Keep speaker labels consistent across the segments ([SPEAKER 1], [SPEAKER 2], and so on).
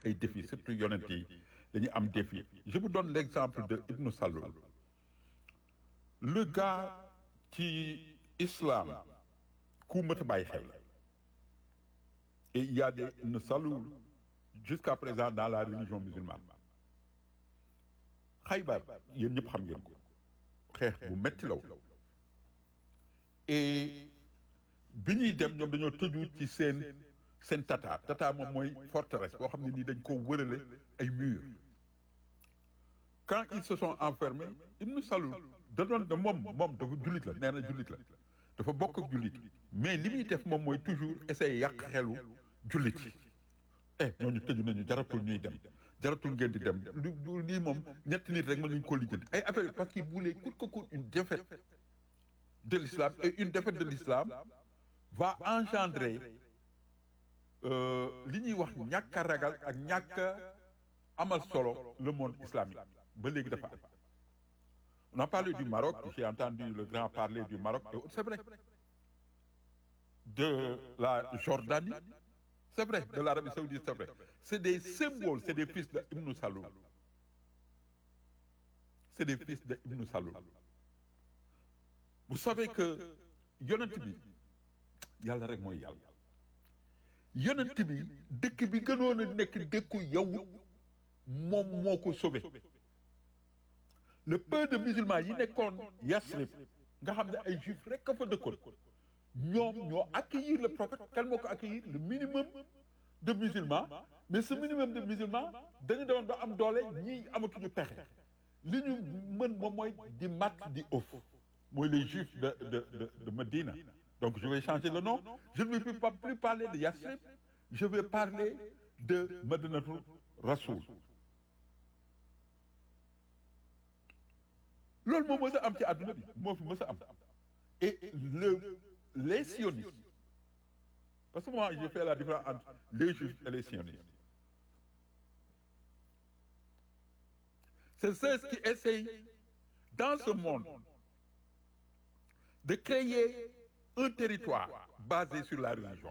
[SPEAKER 1] ay défis surtout yonent yi dañuy am défi je vous donne l'exemple de Ibn Saloul le gars ci islam ku mët a bàyyi xel la et il y a des Ibn Saloul jusqu'à présent dans la religion musulmane Xaybar yéen ñëpp xam ngeen ko xeex bu metti law et bi ñuy dem ñoom dañoo tëju ci seen seen tata tata moom mooy forteresse boo xam ne nii dañ ko wërale ay murs quand ils se sont enfermés Ibn Saloul da doon da moom moom dafa jullit la nee na jullit la dafa bokk ak jullit mais li muy def moom mooy toujours essayer yàq xelu jullit yi eh ñooñu tëju nañu jaratul ñuy dem jaratul ngeen di dem lu lu lii moom ñetti nit rek mën nañu ko lijjanti ay affaire parce qu'il voulait coûte que coûte une défaite de l'islam et une défaite de l'islam va engendrer euh, li ñuy wax ñàkk a ragal ak ñàkk a amal solo le monde islamique ba léegi dafa am on a parlé du Maroc j'ai entendu le grand parler du Maroc et c'est vrai de la Jordanie c'est vrai de l'Arabie saoudite c'est vrai c'est des symboles c'est des fils de Ibn Saloul c'est des fils de Ibn Saloul vous savez que yonent bi yàlla rek mooy yàlla yonent bi dëkk bi gënoon a nekk dëkku yow moom moo ko sauvé le peu de musulmans yi nekkoon Yasrib nga xam ne ay juifs rek a fa dëkkoon ñoom ñoo accueillir le prophète kan moo ko accueillir le minimum de musulmans mais ce minimum de musulmans dañu demoon ba am doole ñii amatuñu pexe li ñu mën moom mooy di mat di ëf mooy les juifs de de de de Medina donc je vais changer le nom je ne vais pas plus parler de Yasrib je vais parler de Madinatul Rasoul loolu moo mës a am ci àdduna bi moo fi mës a am et le les sionistes parce que moi j'ai fait la différence entre les juifs et les sionistes c'est ceux qui essayent dans ce monde de créer un territoire basé sur la religion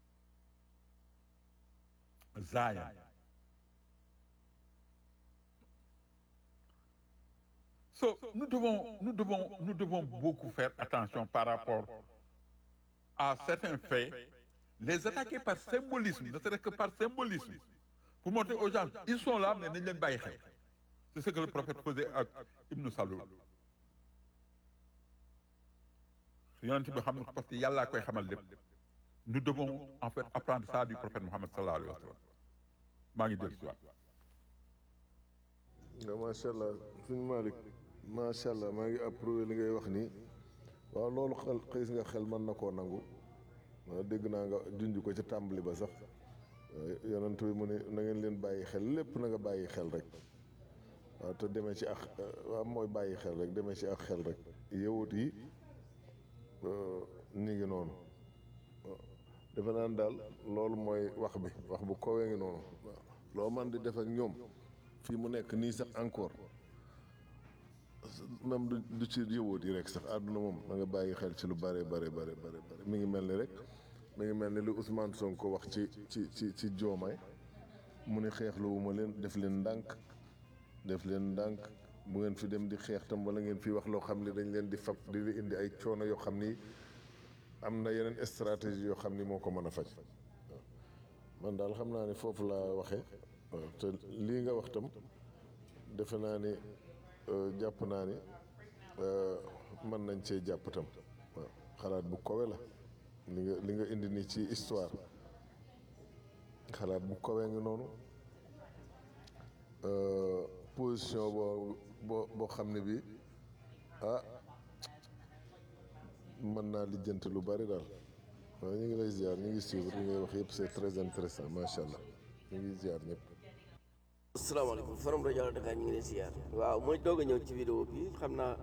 [SPEAKER 1] Zion So, nous devons, nous devons, nous devons beaucoup faire attention par rapport à certains faits, les attaquer par symbolisme, ne serait-ce que par symbolisme, pour montrer aux gens, ils sont là, mais nañ leen bàyyi xel. C'est ce que le prophète faisait ak Ibn Saloul. yonent bi xam na parce que yàllaa koy xamal lépp. Nous devons en fait apprendre ça du prophète Mohammed sallallahu alayhi wa sallam. maa ngi dellu si waat.
[SPEAKER 2] nga macha allah suñu Malick macha allah maa ngi approuvé li ngay wax nii waaw loolu xel xëy nga xel mën na koo nangu waaw dégg naa nga junj ko ci tàmbali ba sax yonent bi mu ne na ngeen leen bàyyi xel lépp na nga bàyyi xel rek waaw te demee ci ak waaw mooy bàyyi xel rek demee ci ak xel rek yewut yi ñu ngi noonu defe naan daal loolu mooy wax bi wax bu kowee ngi noonu waaw loo man di def ak ñoom fii mu nekk nii sax encore même du du ci yëwoot yi rek sax àdduna moom da nga bàyyi xel ci lu bare bare bare bare bare mi ngi mel ni rek mi ngi mel ni lu Ousmane Sonko wax ci ci ci ci joomaay mu ni xeexlu wu ma leen def leen ndànk def leen ndànk bu ngeen fi dem di xeex tam wala ngeen fi wax loo xam ne dañ leen di fab di li indi ay coono yoo xam ni am na yeneen stratégie yoo xam ni moo ko mën a faj man daal xam naa ni foofu laa waxee waaw te lii nga wax tam defe naa ni jàpp naa ni mën nañ cee jàpp tam waaw xalaat bu kowe la li nga li nga indi nii ci histoire xalaat bu kowe ngi noonu position boo boo boo xam ne bi ah mën naa lijjanti lu bari daal waaw ñu ngi lay ziar ñu ngi suivre li ngay wax yëpp c'est très intéressant macha allah ñu ngi ziar ñëpp.
[SPEAKER 3] asalaamaaleykum forum rajo Allo Dakar ñu ngi leen siyaar waaw mooy doog a ñëw ci vidéo bi xam naa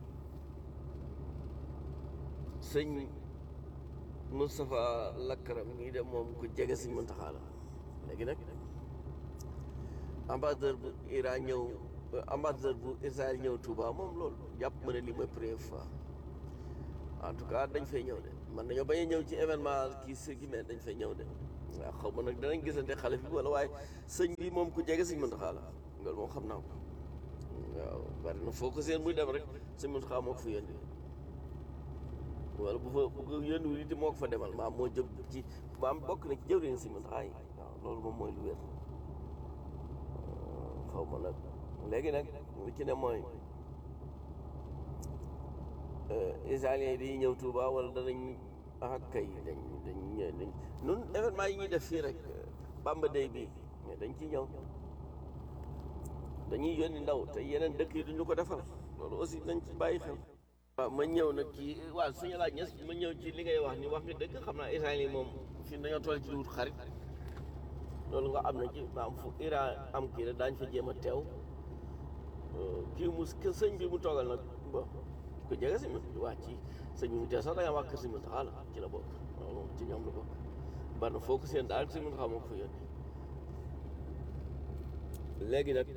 [SPEAKER 3] sëñ Moustapha Lakram ngi dem moom ku jege sëñ Muntaxa la léegi nag ambassadeur bu Iran ñëw ambassadeur bu Israël ñëw Touba moom loolu jàpp ma ne lii mooy première fois en tout cas dañ fay ñëw de man nañoo bañ a ñëw ci événement kii si gi mais dañ fay ñëw de waaw xaw ma nag danañ gisante xale bi wala waaye sëñ bi moom ku jege sëñ Muntaxa la loolu moom xam naa ko waaw bari na foo ko seen muy dem rek sëñ Muntaxa moo ko fa yónni wala bu fa bu ko yónniwul it moo ko fa demal maam moo jëm ci maam bokk na ci jëwriñ sëñ Muntaxa yi waaw loolu moom mooy lu wér xaw ma nag léegi nag lu ci ne mooy israéliens yi dañuy ñëw Touba wala danañ ah kay dañ dañ ñëw dañ nun événement yi ñuy def fii rek Bamba Day bii mais dañ ci ñëw dañuy yónni ndaw te yeneen dëkk yi duñu ko defal loolu aussi nañ ci bàyyi xel waaw ma ñëw nag ci waaw suñu laaj ñes ma ñëw ci li ngay wax ni wax nga dëgg xam naa Israël yi moom fii dañoo toll ci wut xarit loolu nga am na ci maam fu Iran am kii rek daañ fa jéem a teew kii mu sëñ bi mu toogal nag bon ko jege si waa ci sëñ bi mu teew sax da nga wax kër si mu taxaa la ci la bokk loolu moom ci ñoom la bokk bari na foo ko seen daal si mu taxaa moo ko fa yónni léegi nag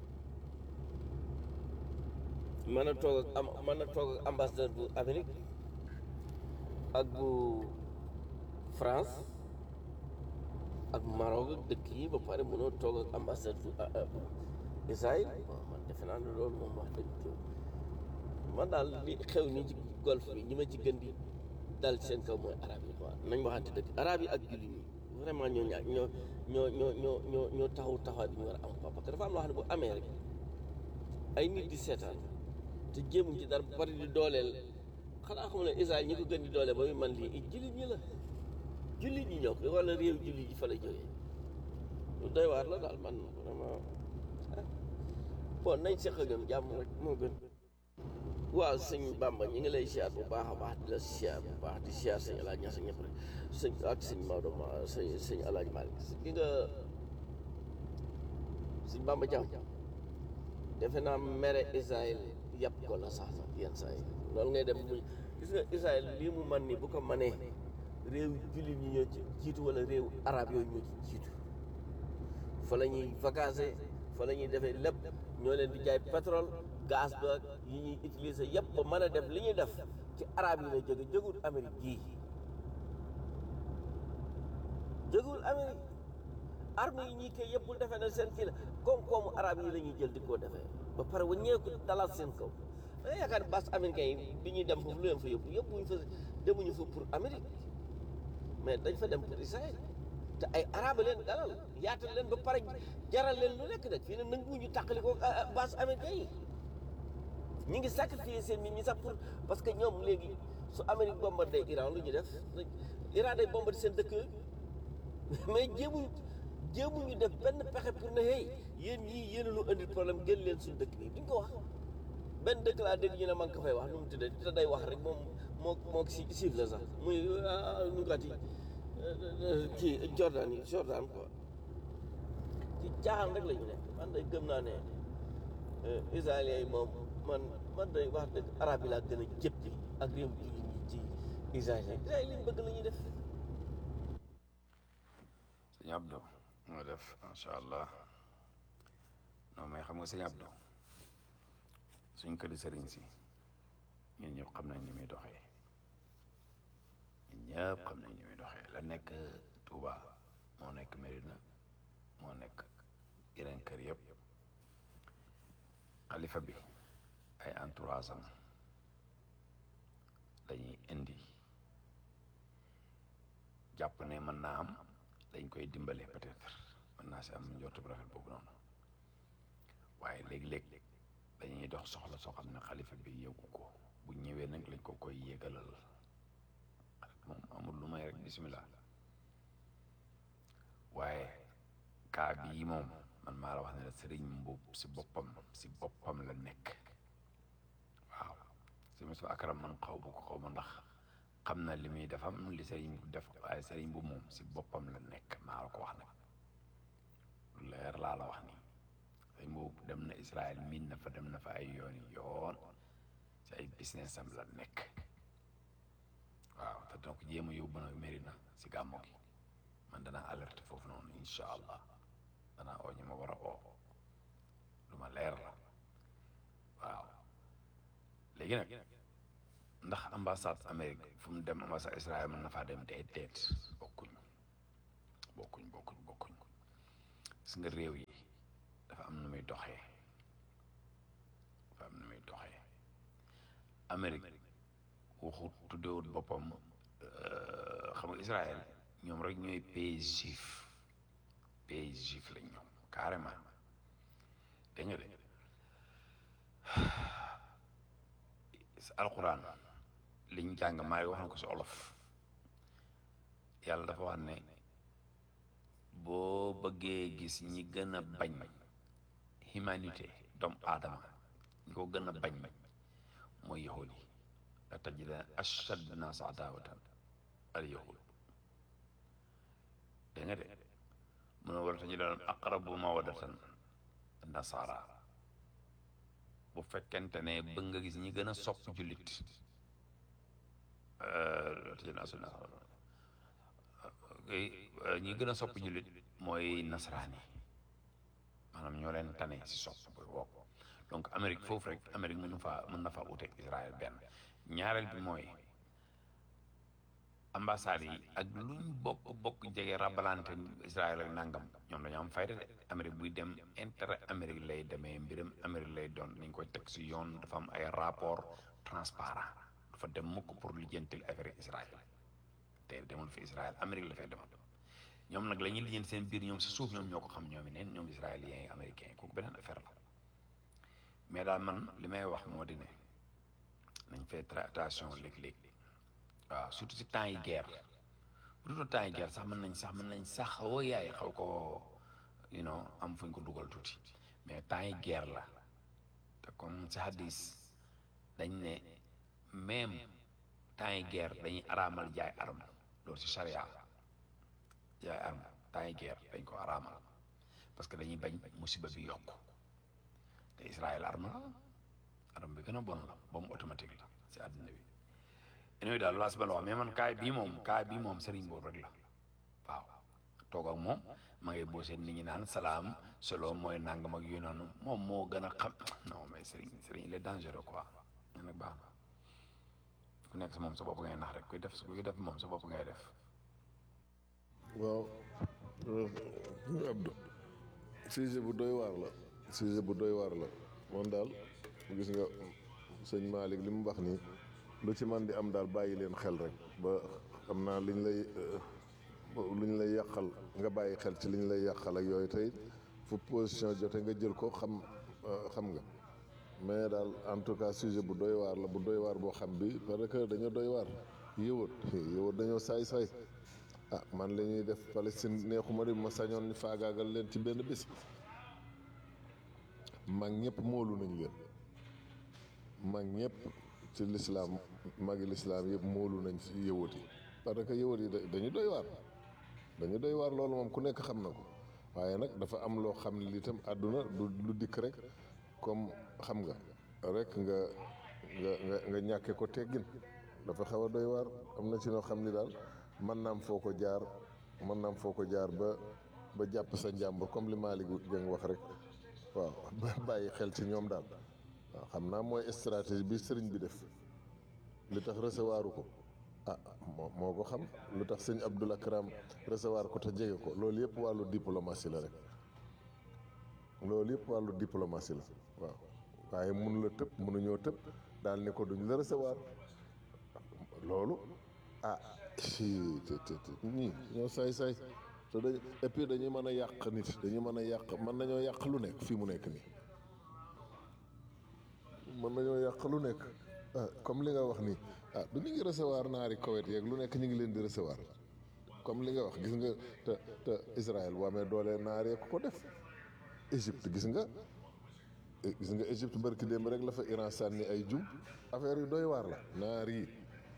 [SPEAKER 3] mën a toog ak am mën a toog ak ambassadeur bu Amérique ak bu France ak Maroc ak dëkk yi ba pare mënoo toog ak ambassadeur bu Israël bon man defe naa ne loolu moom wax dëgg man daal li xew nii ci golfe bi ñi ma ci gën di dal seen kaw mooy arab yi quoi nañ waxante dëgg arab yi ak jullit ñi vraiment ñoo ñaa ñoo ñoo ñoo ñoo ñoo ñoo taxaw taxawaay bi ñu war a am quoi parce que dafa am loo xam ne bu amee rek ay nit di seetaan te jéemuñ ci dara ba pare di dooleel xanaa xam ne Israël ñi ko gën di dooleel ba muy man lii jullit ñi la jullit ñi ñoo ko wala réew jullit ñi fa la jógee lu doy waar la daal man vraiment bon nañ seq ak ñoom jàmm rek moo gën waaw sëñ Bamba ñu ngi lay siyaar bu baax a baax di la siyaar bu baax di siyaar sëñ Alaaj Ñas ñëpp rek sëñ ak sëñ Maodo ma sëñ sëñ Alaaj Malick gi nga sëñ Bamba Jam defe naa mere Israël yàpp ko la sax sax yenn saa yi loolu ngay dem mu gis nga Israël lii mu man ni bu ko manee réew jullit ñi ñoo ci jiitu wala réew arab yooyu ñoo ci jiitu fa la ñuy vacances fa la ñuy defee lépp ñoo leen di jaay pétrole gaz ba yi ñuy utiliser yëpp ba mën a def li ñuy def ci arab yi la jóge jógul Amérique gii jógul Amérique armes yi ñuy koy yëpp bu defee na seen kii la koom-koomu arab yi la ñuy jël di ko defee ba pare waññeeku dalal seen kaw da nga yaakaar base américain yi bi ñuy dem foofu lu leen fa yóbbu yóbbuñu fa demuñu fa pour Amérique mais dañ fa dem pour Israël te ay arabe leen dalal yaatal leen ba pare jaral leen lu nekk nag fii ne nanguwuñu tàqali ko base américain yi ñi ngi sacrifier seen nit ñi sax pour parce que ñoom léegi su Amérique bombardé Iran lu ñu def Iran day bombardé seen dëkk mais jéemuñ jéemuñu def benn pexe pour ne hey yéen ñii yéen a lu indi problème gën leen suñu dëkk bi duñ ko wax benn dëkk laa dégg ñu ne man ko fay wax nu mu tuddee te day wax rek moom moo moo si siif la sax muy nu kat yi kii Jordan yi Jordan quoi ci caaxaan rek la ñu nekk man day gëm naa ne israéliens yi moom man man day wax dëgg arab yi laa gën a jëppi ak réew jullit ñi ci israéliens israéliens li ñu bëgg la ñuy def
[SPEAKER 4] sëñ Abdou moo def macha allah non mais xam nga sëñ Abdou suñ këri sëriñ si ñun ñëpp xam nañ ni muy doxee ñun ñëpp xam nañ ni muy doxee la nekk Touba moo nekk Medina moo nekk yeneen kër yëpp xalifa bi ay entourage am dañuy indi jàpp ne mën naa am dañ koy dimbale peut-être mën naa si am njortu bu rafet boobu noonu waaye léeg-léeg dañuy dox soxla soo xam ne xalifa bi yëgu ko bu ñëwee nag lañ ko koy yégalal moom amul lu may rek bismillah waaye kaa bii moom man maa la wax ne la sëriñ mbuub si boppam si boppam la nekk waaw si mosu akaram man xaw bu ko xaw ma ndax xam na li muy defam li sëriñ bu def waaye sëriñ bu moom si boppam la nekk maa la ko wax nag lu leer laa la wax nii sëriñ boobu dem na Israël miin na fa dem na fa ay yoon yoon si ay business am la nekk waaw te donc jéem a yóbbu na Mérina si gàmmu gi man danaa alerte foofu noonu incha allah danaa oo ñi ma war a oo lu ma leer la waaw léegi nag ndax ambassade Amérique fu mu dem ambassade Israël mën na faa dem déet déet bokkuñ bokkuñ bokkuñ bokkuñ gis nga réew yi dafa am nu muy doxee dafa am nu muy doxee Amérique waxut tuddewut boppam xam nga Israël ñoom rek ñooy pays juif pays juif lañ ñoom carrément dégg nga de alquran liñ jàng maa ngi wax na ko si olof yàlla dafa wax ne boo bëggee gis ñi gën a bañ humanité doomu aadama ñi ko gën a bañ mooy yahud yi la tajida ashad nas adawatan al yahud dégg nga de mu ne wala tajida aqrabu mawadatan nasara bu fekkente ne bëgg nga gis ñi gën a sopp jullit ñi gën a sopp jullit mooy nasaraani maanaam ñoo leen tane si sopp bu bokk donc Amérique foofu rek Amérique mën na faa mën na faa uteeg Israël benn ñaareel bi mooy ambassade yi ak luñ bokk bokk jege rabalante Israël ak nangam ñoom dañoo am fayda de Amérique buy dem intérêt Amérique lay demee mbiram Amérique lay doon nañ koy teg si yoon dafa am ay rapport transparent dafa dem mukk pour lijjantil affaire Israël te demul fi Israël Amérique la fay demal ñoom nag la ñuy lijjanti seen biir ñoom si suuf ñoom ñoo ko xam ñoom i neen ñoom israéliens yi américains yi kooku beneen affaire la mais daal man li may wax moo di ne nañ fay attention léeg-léeg waaw surtout si temps yi guerre bu dul temps yi guerre sax mën nañ sax mën nañ sax woo yaay xaw ko you know am fuñ ko dugal tuuti mais temps yi guerre la te comme si hadis dañ ne même temps yi guerre dañuy araamal jaay arme loolu si charia jaay arme temps yi guerre dañ ko araamal parce que dañuy bañ musiba bi yokk te Israël arme la arme bi gën a bon la bombe automatique la si àddina bi inoyu daal laa si ba la wax mais man kaay bii moom kaay bii moom sëriñ boobu rek la waaw toog ak moom ma ngay boo seen nit ñi naan salaam solo mooy nangam ak yu noonu moom moo gën a xam non mais sëriñ sëriñ il est dangereux quoi ñu nag baax na ku nekk si moom sa bopp ngay nax rek kuy def kuy def moom sa bopp ngay def
[SPEAKER 2] waaw Abdou sujet bu doy waar la sujet bu doy waar la moom daal gis nga sëñ Malick li mu wax nii lu ci man di am daal bàyyi leen xel rek ba xam naa liñ lay luñ lay yàqal nga bàyyi xel ci liñ lay yàqal ak yooyu tey fu position jote nga jël ko xam xam nga mais daal en tout cas sujet bu doy waar la bu doy waar boo xam bi parce que dañoo doy waar yëwat yëwat dañoo saay-saay ah man la ñuy def Palestine neexuma di ma sañoon ni faagaagal leen ci benn bés mag ñëpp moolu nañ leen mag ñëpp ci lislaam magi lislaam yëpp moolu nañ ci yëwat yi parce que yëwat yi dañu doy waar dañu doy waar loolu moom ku nekk xam na ko waaye nag dafa am loo xam ne li itam àdduna du lu dikk rek comme xam nga rek nga nga nga nga ñàkke ko teggin dafa xaw a doy waar am na ci noo xam ni daal mën naam foo ko jaar mën naam foo ko jaar ba ba jàpp sa njàmbur comme li Malick Dieng wax rek waaw bàyyi xel ci ñoom daal waaw xam naa mooy stratégie bi sëriñ bi def li tax recevoir ko ah moo moo ko xam lu tax sëñ Abdoul Akram recevoir ko te jege ko loolu yëpp wàllu diplomatie la rek loolu yëpp wàllu diplomatie la waaw waaye mënu la tëb mënuñoo tëb daal ni ko duñ la recevoir loolu ah si te te te ñii ñoo saay-saay te dañ et puis dañuy mën a yàq nit dañuy mën a yàq mën nañoo yàq lu nekk fii mu nekk nii mën nañoo yàq lu nekk ah comme li nga wax nii ah du ñu ngi recevoir naari Koweït yeeg lu nekk ñu ngi leen di recevoir comme li nga wax gis nga te te Israël bu amee doole naar yeeg ko def Égypte gis nga gis nga Égypte barki démb rek la fa Iran sànni ay jum affaire yu doy waar la naar yi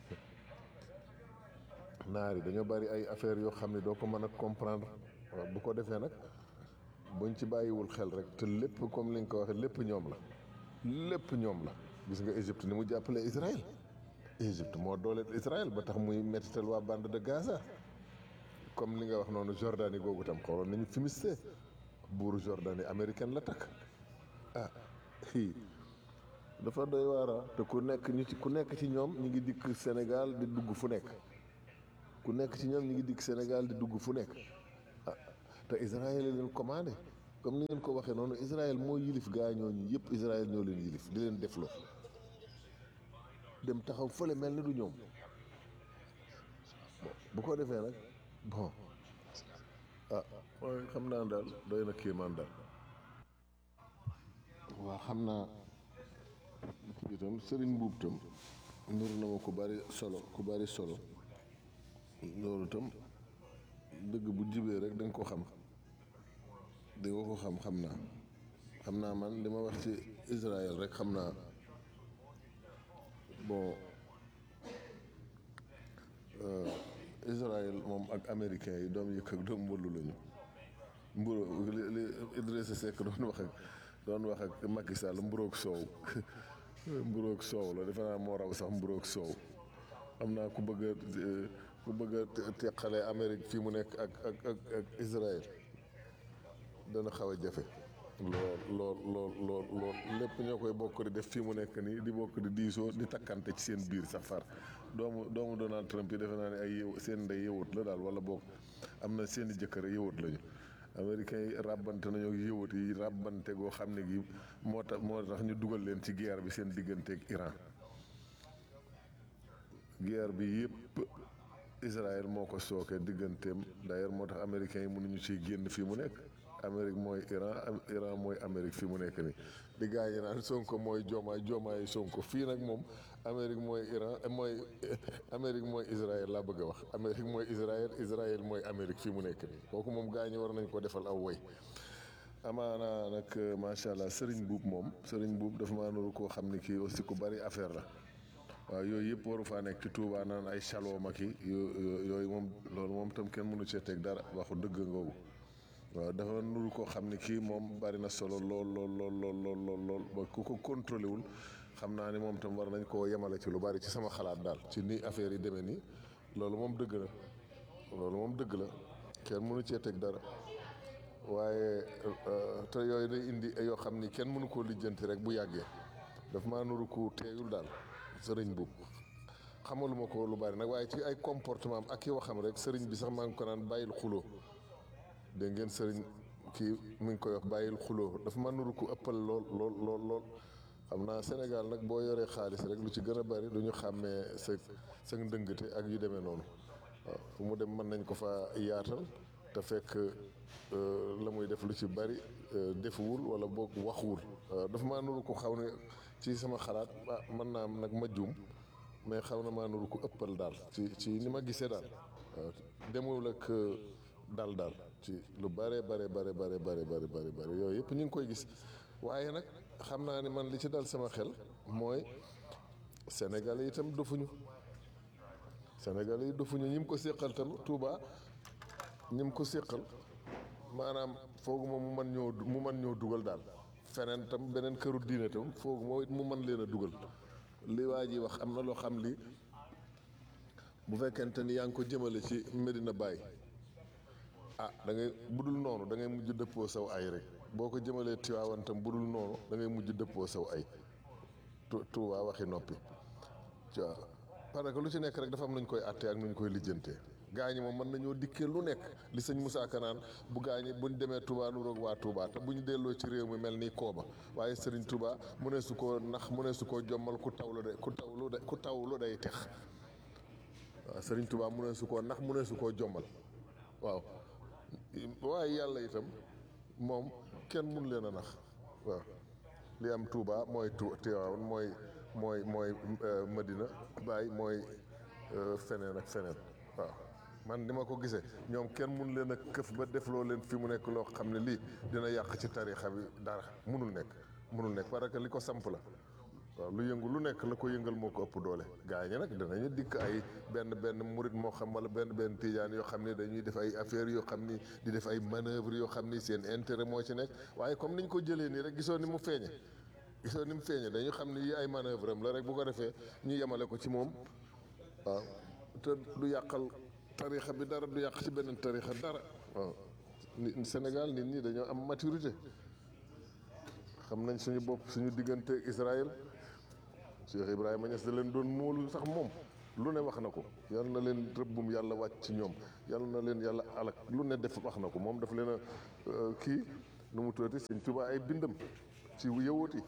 [SPEAKER 2] naar yi dañoo bari ay affaires yoo xam ne doo ko mën a comprendre waaw bu ko defee nag buñ ci bàyyiwul xel rek te lépp comme li nga ko waxee lépp ñoom la lépp ñoom la gis nga Égypte ni mu jàppale Israël Égypte moo dooleel Israël ba tax muy mettital waa bande de Gaza comme li nga wax noonu Jordanie googu tam xooloon nañu fimiste buuru Jordanie américaine la takk ah fii dafa doy waara te ku nekk ñu ci ku nekk ci ñoom ñu ngi dikk Sénégal di dugg fu nekk ku nekk ci ñoom ñu ngi dikk Sénégal di dugg fu nekk te Israël la leen commandé comme ni ngeen ko waxee noonu Israël moo yilif gaa ñooñu yëpp Israël ñoo leen yilif di leen defloo dem taxaw fële mel ni du ñoom bon bu ko defee nag bon ah mooy xam naa daal doy na kéemaan daal waaw xam naa itam sëriñ mbuub tam nur na ma ku bari solo ku bari solo loolu tam dëgg bu jibee rek danga ko xam di nga ko xam xam naa xam naa man li ma wax ci Israël rek xam naa bon Israël moom ak américains yi doom yëkk ak doom mbëllu lañu mburo li li Idrissa Seck doon wax ak doon wax ak Macky Sall mburoog soow mburoog soow la defe naa moo raw sax mburoog soow am naa ku bëgg a ku bëgg a teqale Amérique fii mu nekk ak ak ak ak Israël dana xaw a jafe lool lool lool lool lool lépp ñoo koy bokk di def fii mu nekk nii di bokk di diisoo di takkante ci seen biir sax far doomu doomu Donald Trump yi defe naa ne ay yëw seen ndey yëwut la daal wala boog am na seen i jëkkër yëwut lañu américains yi ràbbante nañoo yëwut yi ràbbante goo xam ne gi moo tax moo tax ñu dugal leen ci guerre bi seen diggante ak Iran guerre bi yëpp Israël moo ko sooke digganteem d'ailleurs moo tax américains yi mënuñu ciy génn fii mu nekk Amérique mooy Iran Iran mooy Amérique fii mu nekk nii di gaañe naan Sonko mooy joomaay joomaay Sonko fii nag moom Amérique mooy Iran mooy Amérique mooy Israël laa bëgg a wax Amérique mooy Israël Israël mooy Amérique fii mu nekk nii kooku moom gaañe war nañ ko defal aw woy amaana nag macha allah Serigne Boub moom Serigne Boub dafa maa nuru koo xam ne kii aussi ku bari affaire la waaw yooyu yëpp waru faa nekk ci Touba naan ay chaloo ma ki yooyu moom loolu moom tam kenn mënu cee teg dara waxu dëgg ngoogu waaw dafa nuru koo xam ne kii moom bari na solo lool lool lool lool lool lool lool ba ku ko contrôlé wul xam naa ni moom tam war nañ koo yemale ci lu bari ci sama xalaat daal ci ni affaire yi demee nii loolu moom dëgg la loolu moom dëgg la kenn mënu cee teg dara waaye te yooyu day indi yoo xam ni kenn mënu koo lijjanti rek bu yàggee daf maa nuru ku teeyul daal sëriñ bu xamaluma ko lu bari nag waaye ci ay comportement am ak i waxam rek sëriñ bi sax maa ngi ko naan bàyyil xuloo dégg ngeen sëriñ kii mu ngi koy wax bàyyil xuloo dafa ma nuru ku ëppal lool lool lool lool xam naa Sénégal nag boo yoree xaalis rek lu ci gën a bari du ñu xàmmee sa sa ndëngate ak yu demee noonu waaw fu mu dem mën nañ ko fa yaatal te fekk la muy def lu ci bari defuwul wala boog waxuwul dafa maa nuru ko xaw ne ci sama xalaat ah mën naa am nag ma juum mais xaw na maa nuru ko ëppal daal ci ci ni ma gisee daal waaw demul ak dal daal ci lu bare bare bare bare bare bare bare bare yooyu yëpp ñu ngi koy gis waaye nag xam naa ne man li ci dal sama xel mooy Sénégal yi itam dofuñu Sénégal yi dofuñu ñi mu ko séqal tam Touba ñi mu ko séqal maanaam fooguma mu mën ñoo mu mën ñoo dugal daal feneen tam beneen këru diine tam fooguma it mu mën leen a dugal li waa ji wax am na loo xam li bu fekkente ni yaa ngi ko jëmale ci Medina Baye ah da ngay budul noonu da ngay mujj dëppoo saw ay rek boo ko jëmalee Tiwaawan tam budul noonu da ngay mujj dëppoo saw ay tu Tuubaa waxi noppi waaw parce que lu ci nekk rek dafa am nañ koy àttee ak nuñ koy lijjantee gaañi moom mën nañoo dikkee lu nekk li sëñ Moussa Kanaan bu gaañi buñ demee Touba nu roog waa Touba te buñ delloo ci réew mi mel ni kooba waaye Serigne Touba mu ne su koo nax mu ne su koo jommal ku tawlu de ku tawlu de ku tawlu day tex waaw Serigne Touba mu ne su koo nax mu ne su koo jommal waaw waaye yàlla itam moom kenn mun leen a nax waaw li am Touba mooy tu Tiwaawan mooy mooy mooy Medina Baye mooy feneen ak feneen waaw man ni ma ko gisee ñoom kenn mun leen a këf ba defloo leen fi mu nekk loo xam ne lii dina yàq ci tarixa bi dara munul nekk munul nekk parce que li ko samp la waaw lu yëngu lu nekk la ko yëngal moo ko ëpp doole gaa ñi nag danañu dikk ay benn benn murit moo xam wala benn benn tijaan yoo xam ne dañuy def ay affaires yoo xam ni di def ay manœuvre yoo xam ni seen intérêt moo ci nekk waaye comme niñ ko jëlee nii rek gisoo ni mu feeñe gisoo ni mu feeñe dañu xam ne yi ay manœuvre am la rek bu ko defee ñu yemale ko ci moom waaw te du yàqal tarixa bi dara du yàq ci beneen tarixa dara waaw ni Sénégal nit ñi dañoo am maturité xam nañ suñu bopp suñu diggante Israël Cheikh Ibrahima Niass da leen doon móolu sax moom lu ne wax na ko yal na leen rëbbum yàlla wàcc ci ñoom yal na leen yàlla alak lu ne def wax na ko moom daf leen a kii nu mu tuddati sëñ Tuubaa ay bindam ci yëwooti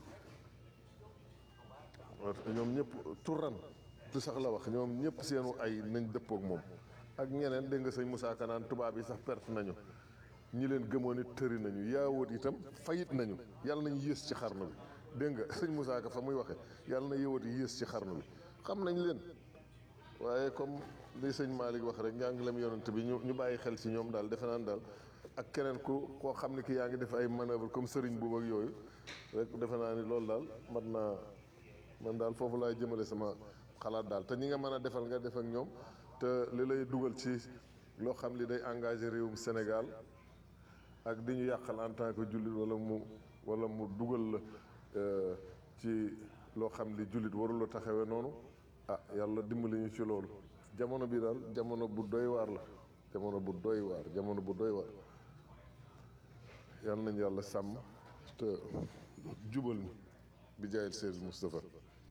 [SPEAKER 2] ñoom ñëpp turan tu sax la wax ñoom ñëpp seenu ay nañ dëppook moom ak ñeneen dégg nga sëñ Moussa Kanaan tubaab yi sax perte nañu ñi leen gëmoon it tëri nañu yaawoot itam fayit nañu yàlla nañ yées ci xarnu bi dégg nga sëñ Moussa Ka fa muy waxe yàlla na yëwoot yi yées ci xarnu bi xam nañ leen waaye comme li sëñ Malick wax rek njàngalem yonent bi ñu ñu bàyyi xel ci ñoom daal defe naan daal ak keneen ku koo xam ne ki yaa ngi def ay manœuvre comme sëriñ boobu ak yooyu rek defe naa ni loolu daal mat naa man daal foofu laay jëmale sama xalaat daal te ñi nga mën a defal nga def ak ñoom te li lay dugal ci loo xam li day engagé réewum Sénégal ak di ñu yàqal en tant que jullit wala mu wala mu dugal la ci loo xam li jullit warula taxawee noonu ah yàlla dimbali ñu ci loolu jamono bi daal jamono bu doy waar la jamono bu doy waar jamono bu doy waar yàlla nañu yàlla sàmm te jubal ñu bi jaayil Seydou Moustapha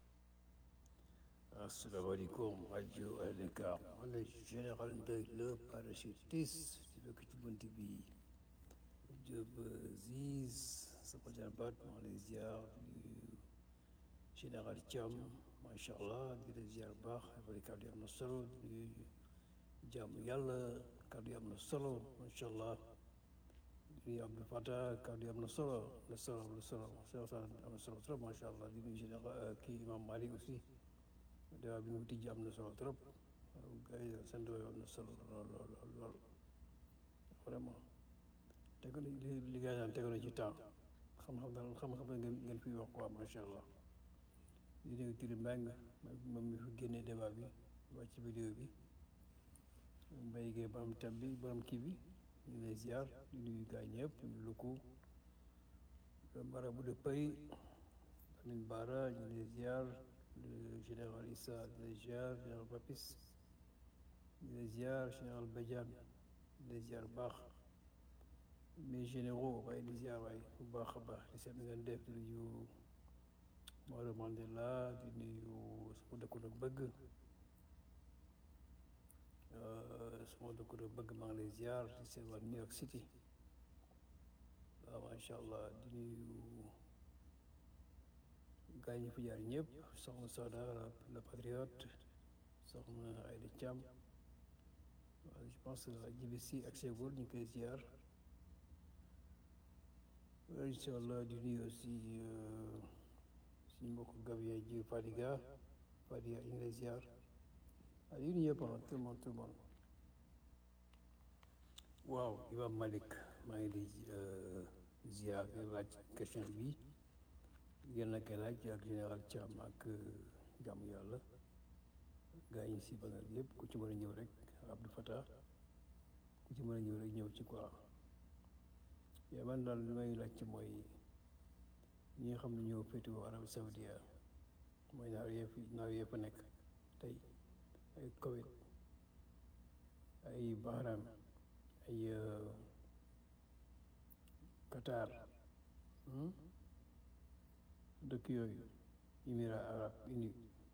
[SPEAKER 5] asalaamaaleykum rajo Dakar man la général Ndoye le parachutiste ci dëkk ci bunt bi Diop Ziz sama jarbaat maa lay ziar di général Thiam macha allah di la ziar baax affaire kàddu yi am na solo di jàmm yàlla kàddu yi am na solo macha allah di Abdou Fatah kàddu yi am na solo am na solo am na solo am na solo trop macha allah di nuyu général kii imam Malick aussi débat bi ñu tijji am na solo trop gars yi seen débat am na solo lool lool lool lool vraiment teg li li gars yi daan tegu na ci temps xam-xam daal xam-xam la ngeen ngeen fi wax quoi macha allah di nuyu Tiri Mbengue moom mi fi génnee débat bi wàcc ci vidéo bi Mbaye Gueye borom thème bi borom kii bi ñu lay ziar di nuyu gars yi ñëpp ñu lukku le marabout de Paris Lamine Bara ñu lay ziar le général Issa di la ziar général Papis di la ziar général Badiane di la ziar baax mes généraux waaye di ziar waay bu baax a baax di seet ngeen def di nuyu Maodo Mandela di nuyu sama dëkku nag bëgg sama dëkku nag bëgg maa ngi lay ziar di seet waa New York City waaw macha allah di nuyu gaa yi ñu fi jaar ñëpp soxna Soda la patriote soxna Aïda Thiam waaw je pense jibi si ak Ségol ñu koy ziar incha allah di nuyu aussi suñu mbokk Gabien ji Fadiga Fadiga ñu ngi lay ziar waaw di nuyu yëpp tout le monde tout le monde waaw Imam Malick maa ngi di ziar di laaj question bi yéen a koy laaj ak général Thiam ak jàmm yàlla gaa yi si banal yëpp ku ci mën a ñëw rek Abdou Fatah ku ci mën a ñëw rek ñëw ci quoi yaa man daal li may laaj ci mooy ñi nga xam ne ñoo féetewoo Arabie Saoudia mooy naar yee fi naar yee fa nekk tey ay Koweït ay Bahrain ay Qatar dëkk yooyu émirats arabes unis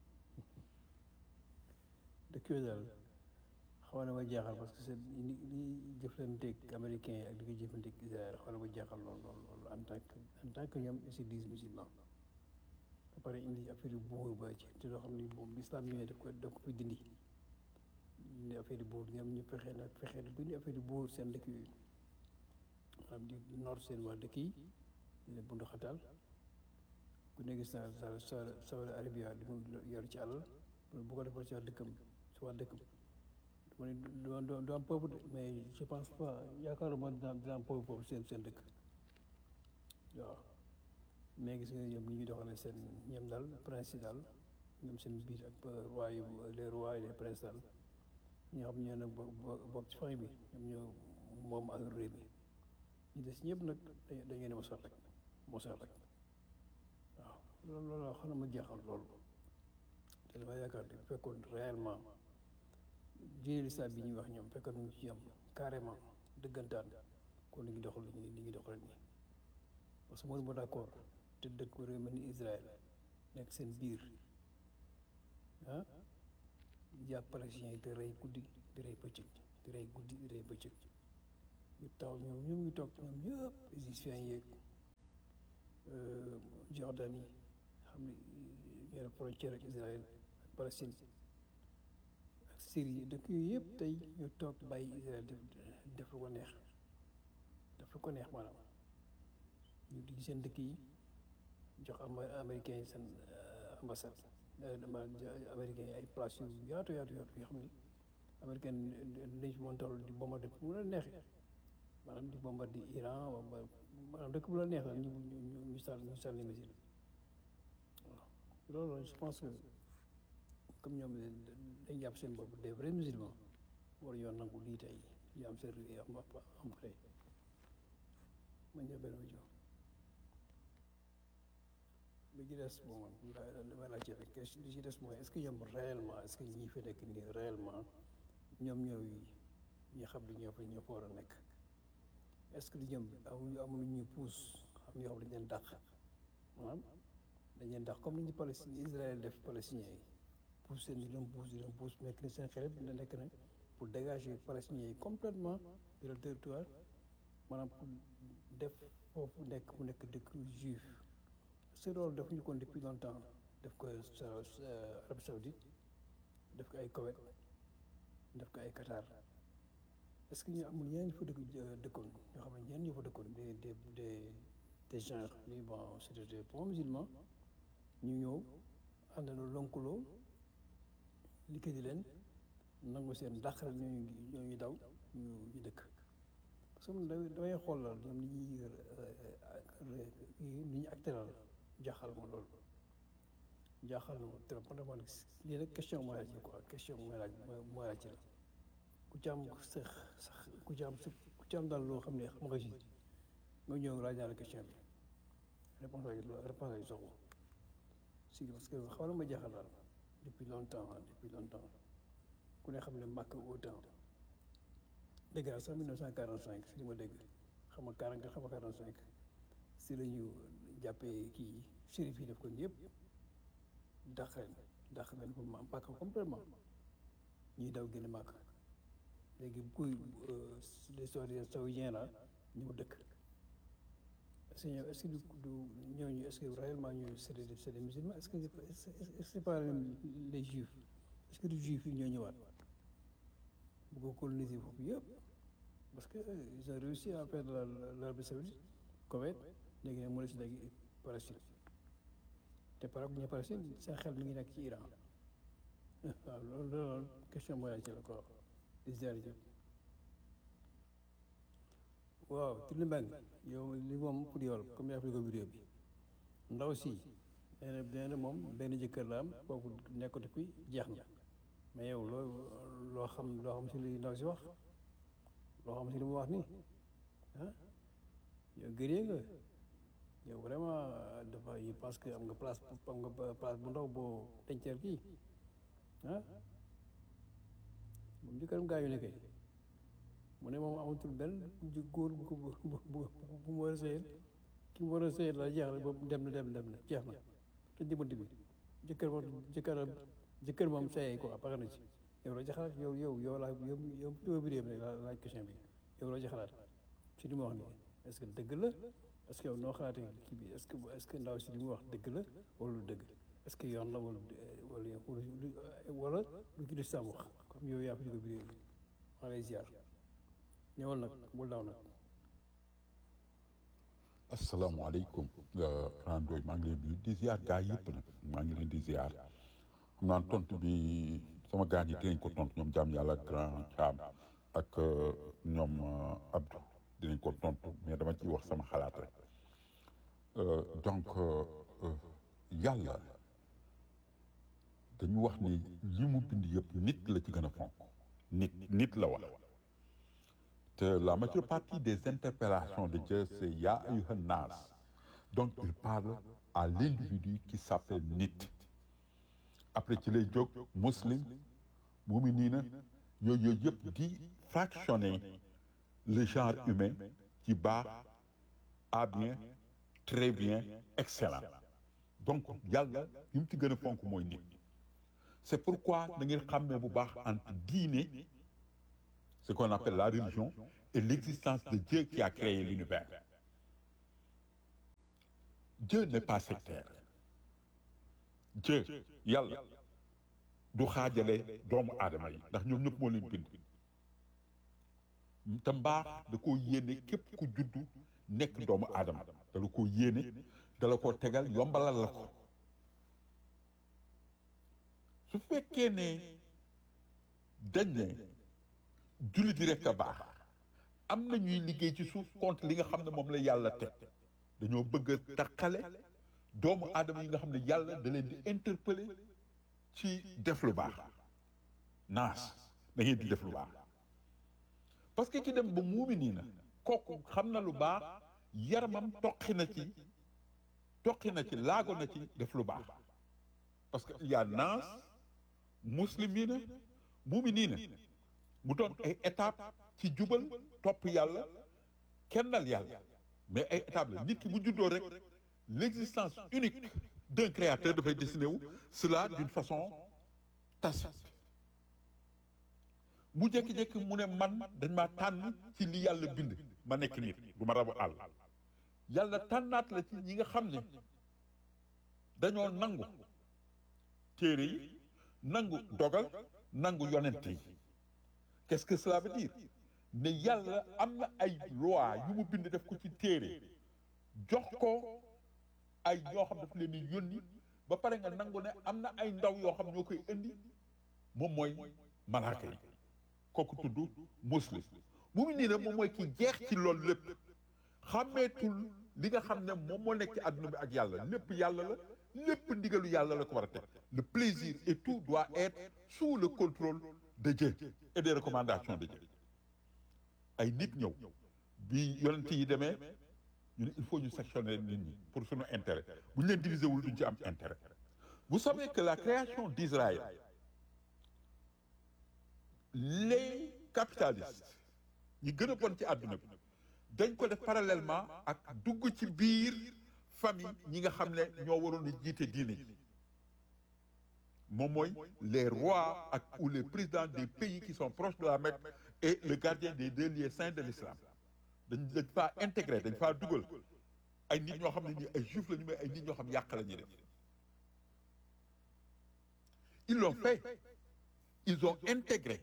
[SPEAKER 5] dëkk yooyu daal xaw na ma jaaxal parce que c'est li li jëflanteeg américains yi ak di ko jëflanteeg Israël xaw na ma jaaxal lool lool lool en tant que en tant que ñoom aussi dix musulmans ba pare indi affaire yu buur ba ci te loo xam ni moom l'islam ñëwee daf ko daf ko fi dindi indi affaire yu buur ñoom ñu fexe nag fexe bu indi affaire yu buur seen dëkk yooyu xam di noor seen waa dëkk yi di leen bundu xataal ku ne gis naa sa sa Saudi Arabia di mu yor ci àll bu ko defal ci waa dëkkam ci waa dëkkam ma ne du du am peuple de mais je pense pas yaakaaruma dina dina am peuple foofu seen seen dëkk waaw mais gis nga ñoom ni ñuy doxalee seen ñoom daal prince yi daal ñoom seen biir ak roi yu les rois et les princes daal ñoo xam ñoo nag bokk ci famille bi ñoom ñoo moom ak réew mi ñu des ñëpp nag dañ ngeen mosal rek mosal rek waaw loolu loolu xam na ma jeexal loolu te dama yaakaar ne bu fekkoon réellement diine lislaam bi ñuy wax ñoom fekkoon ñu ci am carrément dëggantaan kon li ngi doxal li ngi doxal nii parce que mënu ma d'accord te dëkk réew mel ni Israël nekk seen biir ah di jàpp palestiniens yi di rey guddi di rey bëccëg di rey guddi di rey bëccëg ñu taw ñoom ñoom ñu toog ñoom ñëpp égyptiens yeeg Jordan yi xam ne ñoo frontière ak Israël ak Palestine ak Syrie dëkk yooyu yëpp tey ñu toog bàyyi Israël def def lu ko neex def lu ko neex maanaam ñu di seen dëkk yi jox am américains yi seen ambassade dama américains yi ay place yu yaatu yaatu yaatu yoo xam ni américain dañ fi mën toll di bombardé fu mu la neexee maanaam di bombardé Iran maanaam dëkk bu la neex la ñu ñu ñu ñu sànni ñu sànni missile waaw loolu je pense que comme ñoom dañ jàpp seen bopp des vrais musulmans war ñoo nangu lii tey ñu am seen am am tey ma ñëw benn ma jox li ci des bon damay laajte rek li ci des mooy est-ce que ñoom réellement est-ce que ñi fi nekk nii réellement ñoom ñooy ñi xam li ñoo fa ñoo fa war a nekk est-ce que ñoom amuñu amuñu ñuy puus xam ñoo xam dañ leen dàq maanaam dañ leen dàq comme ni ñu Palestine Israël def palestiniens yi puus seen di leen puus di leen puus nekk na seen xel dina nekk na pour dégager palestiniens yi complètement de leur territoire maanaam pour def foofu nekk mu nekk dëkk juif c'est loolu def ñu kon depuis longtemps def ko Arabie Saoudite def ko ay Koweït def ko ay Qatar est-ce que ñu amul ñeneen ñu fa dëkk dëkkoon ñoo xam ne ñeneen ñu fa dëkkoon des des des des gens ni bon c'était des bons musulmans ñu ñëw àndandoo lonkuloo liggéey di leen nangu seen dàqal ñooñu ñooñu daw ñu ñu dëkk parce que man damay xool la ñoom li ñuy li ñu actéral jaaxal ma loolu jaaxal na ma trop man man lii nag question mooy laaj quoi question mooy laaj mooy laaj la ku ci am sax sax ku ci am ku ci am daal loo xam ne xam nga si nga ñëw laaj naa la question bi réponse ay réponse ay soxla si parce que xaw na ma jaaxal daal depuis longtemps depuis longtemps ku ne xam ne màkk autant dégg naa sax 1945 si li ma dégg xam nga 40 xam nga 45 si la ñu jàppee kii shérif yi def ko yëpp dàq leen dàq leen ko ma màkk complètement ñuy daw génn màkk léegi kuy les historiens saoudiens la ñëw dëkk est-ce que ñoom est-ce que du du ñooñu est-ce que réellement ñooñu c'est des c'est des musulmans est-ce que est-ce que c'est pas les juifs est-ce que du juifs yi ñoo ñëwaat bëgg coloniser foofu yëpp parce que ils ont réussi à faire l'Arabie saoudite Koweït léegi nag mu des léegi Palestine te par rapport ñu Palestine seen xel mi ngi nekk ci Iran waaw loolu loolu question mooy ci la ko di ziar jëpp waaw Tulli Mbeng yow li moom pour yow comme yaa fi ko vidéo bi ndaw si nee na nee na moom benn jëkkër la am kooku nekkatu fi jeex na mais yow loo loo xam loo xam si li ndaw si wax loo xam si li mu wax nii ah yow gëree nga yow vraiment dafa je pense que am nga place am nga place bu ndaw boo denceel kii ah moom jëkkëram gaañu ne kay mu ne moom amatul benn ju góor bu ko bu bu bu mu war a sëyal ki mu war a sëyal la jeex na boobu dem na dem dem na jeex na te jëbant bi jëkkër moom jëkkër jëkkër moom sëyee quoi pare na ci yow loo ci xalaat yow yow yow laa yow yow yow bi réew la laaj question bi yow loo ci xalaat si li mu wax nii est-ce que dëgg la est-ce que yow noo xalaatee kii bi est-ce que est-ce que ndaw si li mu wax dëgg la wala lu dëgg est-ce que yoon la wala wala wala lu ci lislaam wax comme yow yaa fi jóge bi réew bi maa lay ziar ñëwal nag bul daw nag
[SPEAKER 1] asalaamaaleykum Randoy maa ngi leen di di ziar gaa yëpp nag maa ngi leen di ziar xam naa tontu bi sama gaa yi dinañ ko tontu ñoom jaam yàlla grand Thiam ak ñoom Abdou dinañ ko tontu mais dama ciy wax sama xalaat rek donc yàlla dañu wax ni li mu bind yëpp nit la ci gën a fonk nit nit la wax te la majeure partie des interpellations de Dieu c'est Ya ayyuhan nas donc il parle à l'individu qui s'appelle nit après ci lay jóg muslim muminina yooyu yooyu yëpp di fractionner le genre humain ci baax à bien très bien excellent donc yàlla li mu ci gën a fonk mooy nit c'est pourquoi da ngeen xàmmee bu baax entre diine ce qu'on appelle la religion et l'existence de Dieu qui a créé l'univers Dieu n'est pas sectaire Dieu yàlla du xaajale doomu aadama yi ndax ñoom ñëpp moo leen bind te mbaax da koo yéene képp ku juddu nekk doomu aadama da la koo yéene da la koo tegal yombalal la ko su fekkee ne dañ ne jullit yi rek a baax am na ñuy liggéey ci suuf contre li nga xam ne moom la yàlla teg dañoo bëgg a taqale doomu aadama yi nga xam ne yàlla da leen di interpeller ci def lu baax naas da ngeen di def lu baax parce que ki dem ba muumi nii na kooku xam na lu baax yaramam toqi na ci toqi na ci laago na ci def lu baax parce que il y a naas muslimina muminina mu doon ay étape ci jubal topp yàlla kennal yàlla mais ay étape la nit ki bu juddoo rek l'existence unique d'un créateur dafay dessiné wu cela d'une façon tacite mu jékki-jékki mu ne man dañ maa tànn ci li yàlla bind ma nekk nit du ma rabu àll yàlla tànnaat la ci ñi nga xam ne dañoo nangu téere yi nangu dogal nangu yonent yi qu'est-ce que cela veut dire ne yàlla am na ay loi yu mu bind def ko ci téere jox ko ay ñoo xam daf leen di yónni ba pare nga nangu ne am na ay ndaw yoo xam ñoo koy indi moom mooy malaaka yi kooku tudd muslim mu ngi nii ne moom mooy ki jeex ci loolu lépp xàmmeetul li nga xam ne moom moo nekk ci àdduna bi ak yàlla lépp yàlla la lépp ndigalu yàlla la ko war a teg le plaisir et tout doit être sous le contrôle de Dieu et des recommandations de Dieu ay nit ñëw bi yonent yi demee ñu ne il faut ñu sectionner nit ñi pour suñu intérêt bu ñu leen diviser wul duñ ci am intérêt vous savez que la création d'Israël les capitalistes ñi gën a bon ci àdduna bi dañ ko def parallèlement ak dugg ci biir famille ñi nga xam ne ñoo waroon a jiite diine ji moom mooy les rois ak ou les présidents des pays qui sont proches de la Mecque et le gardien des deux lieux saints de l'islam dañ dañ faa intégré dañ faa dugal ay nit ñoo xam ne nii ay juifs la ñu mais ay nit ñoo xam yàq la ñuy def ils l'ont fait ils ont intégré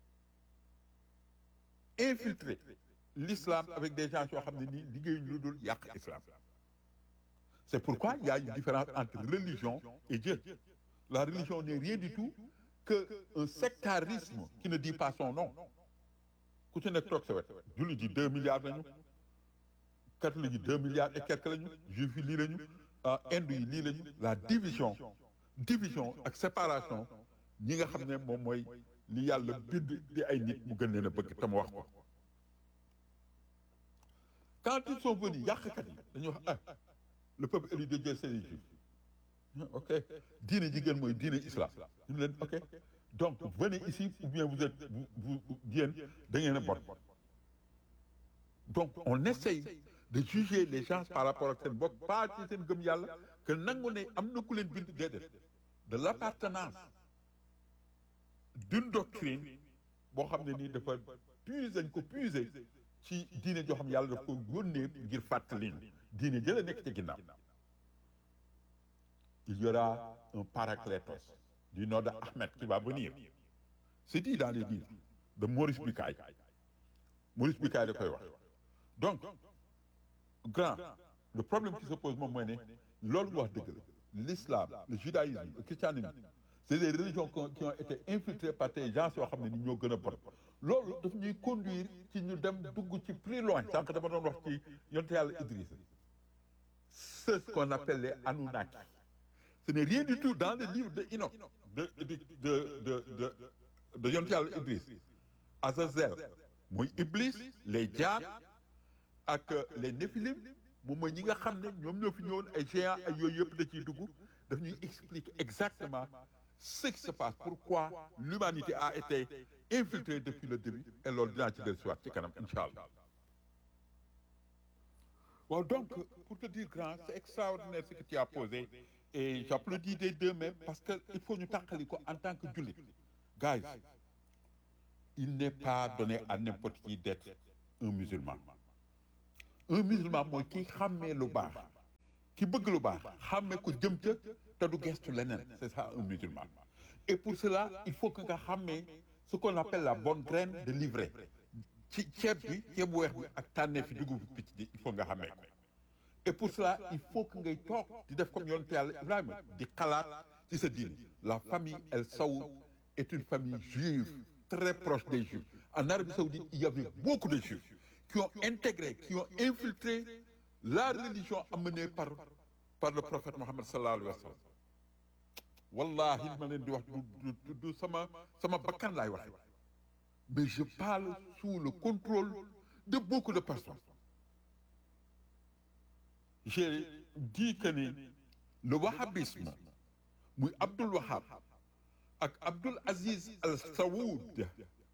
[SPEAKER 1] infiltré l'islam avec des gens yoo xam ne nii liggéeyuñu lu dul yàq islam c'est pourquoi il y a une différence entre religion et Dieu la religion n'est rien du tout que un sectarisme qui ne dit pas son nom ku ci nekk toog sa wet jullit yi deux milliards lañu catholique yi deux milliards et quelques lañu juif yi lii lañu hindu yi lii lañu la division division ak séparation ñi nga xam ne moom mooy li yàlla bind di ay nit mu gën leen a bëgg te mu wax ko quand ils sont venus yàqkat yi dañuy wax ah le peuple élu de Dieu c'est les juifs ok diine ji gën mooy diine islam ñu leen ok donc venez ici ou bien vous êtes vous vous yéen da ngeen a bon donc on essaye de juger les gens par rapport ak seen bopp pas ci seen gëm yàlla que nangu ne am na ku leen bind déedéet de l'appartenance d'une doctrine boo xam ne nii dafa puiser dañ ko puiser ci diine joo xam yàlla daf ko yónnee ngir fàttali ñu diine jëla nekk ci ginnaaw il y aura un paraclétos du nom de Ahmed qui va venir c'est dit dans les livres de Maurice Bucaille Maurice Bucaille da koy wax donc grand le problème qui se pose moom mooy ne loolu nga wax dëgg la l'islam le judaïsme le christianisme c'est des religions qui ont été infiltrées par des gens yoo xam ne ni ñoo gën a bon loolu daf ñuy conduire ci ñu dem dugg ci plus loin sànq dama doon wax ci yonte yàlla Idriss c'est ce qu'on appelle les Anunnaki ce n'est rien du tout dans le livre de Enoch de de de de de de yonte yàlla Idriss Azazel mooy Iblis les diables ak les Néphilim moom mooy ñi nga xam ne ñoom ñoo fi ñëwoon ay géants ay yooyu yëpp da ciy dugg daf ñuy expliquer exactement ce qui se passe pourquoi l'humanité a été infiltrée depuis le début et loolu dinaa ci del siwaat ci kanam incha allah waaw donc pour te dire grand c'est extraordinaire ce que tu as posé et j'applaudis des deux mêmes parce que il faut ñu tàqali ko en tant que jullit guys il n'est pas donné à n'importe qui d'être un musulman un musulman mooy ki xàmmee lu baax ki bëgg lu baax xàmmee ko jëm ca te du gestu leneen c'est ça un musulman et pour cela il faut que nga xàmmee ce qu'on appelle la bonne graine de livret ci ceeb bi ceeb bu weex bi ak tànnee fi dugub bi picc bi il faut nga xàmmee ko et pour cela il faut que ngay toog di def comme yonent yàlla Ibrahima di xalaat ci sa diine la famille El Saoud est une famille juive très proche des juifs en Arabie Saoudite il y avait beaucoup de juifs qui ont intégré qui ont infiltré la religion amenée par par le prophète Mohammed sallallahu alayhi wa sallam wallahi ma leen di wax du du du sama sama bakkan laay wax mais je parle sous le contrôle de beaucoup de personnes j'ai dit que ni le wahhabisme muy Abdul Wahhab ak Abdul Aziz Al Saoud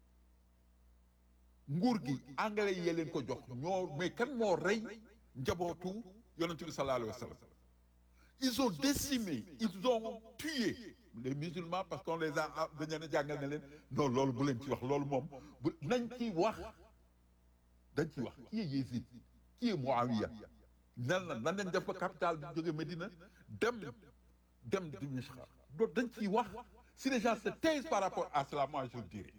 [SPEAKER 1] nguur gi anglais yee leen ko jox ñoo mais kan moo rey njabootu yonent bi sallallahu alayhi wa sallam ils ont décimé ils ont tué les musulmans parce qu'on les a dañu leen a jàngal ne leen non loolu bu leen ci wax loolu moom bu nañ ci wax dañ ci wax qui est Yézid qui est Muawiya nan la nan leen def ba capitale bi jóge Médina dem dem Dimashq loolu dañ ciy wax si les gens se taisent par rapport à cela moi je le dirais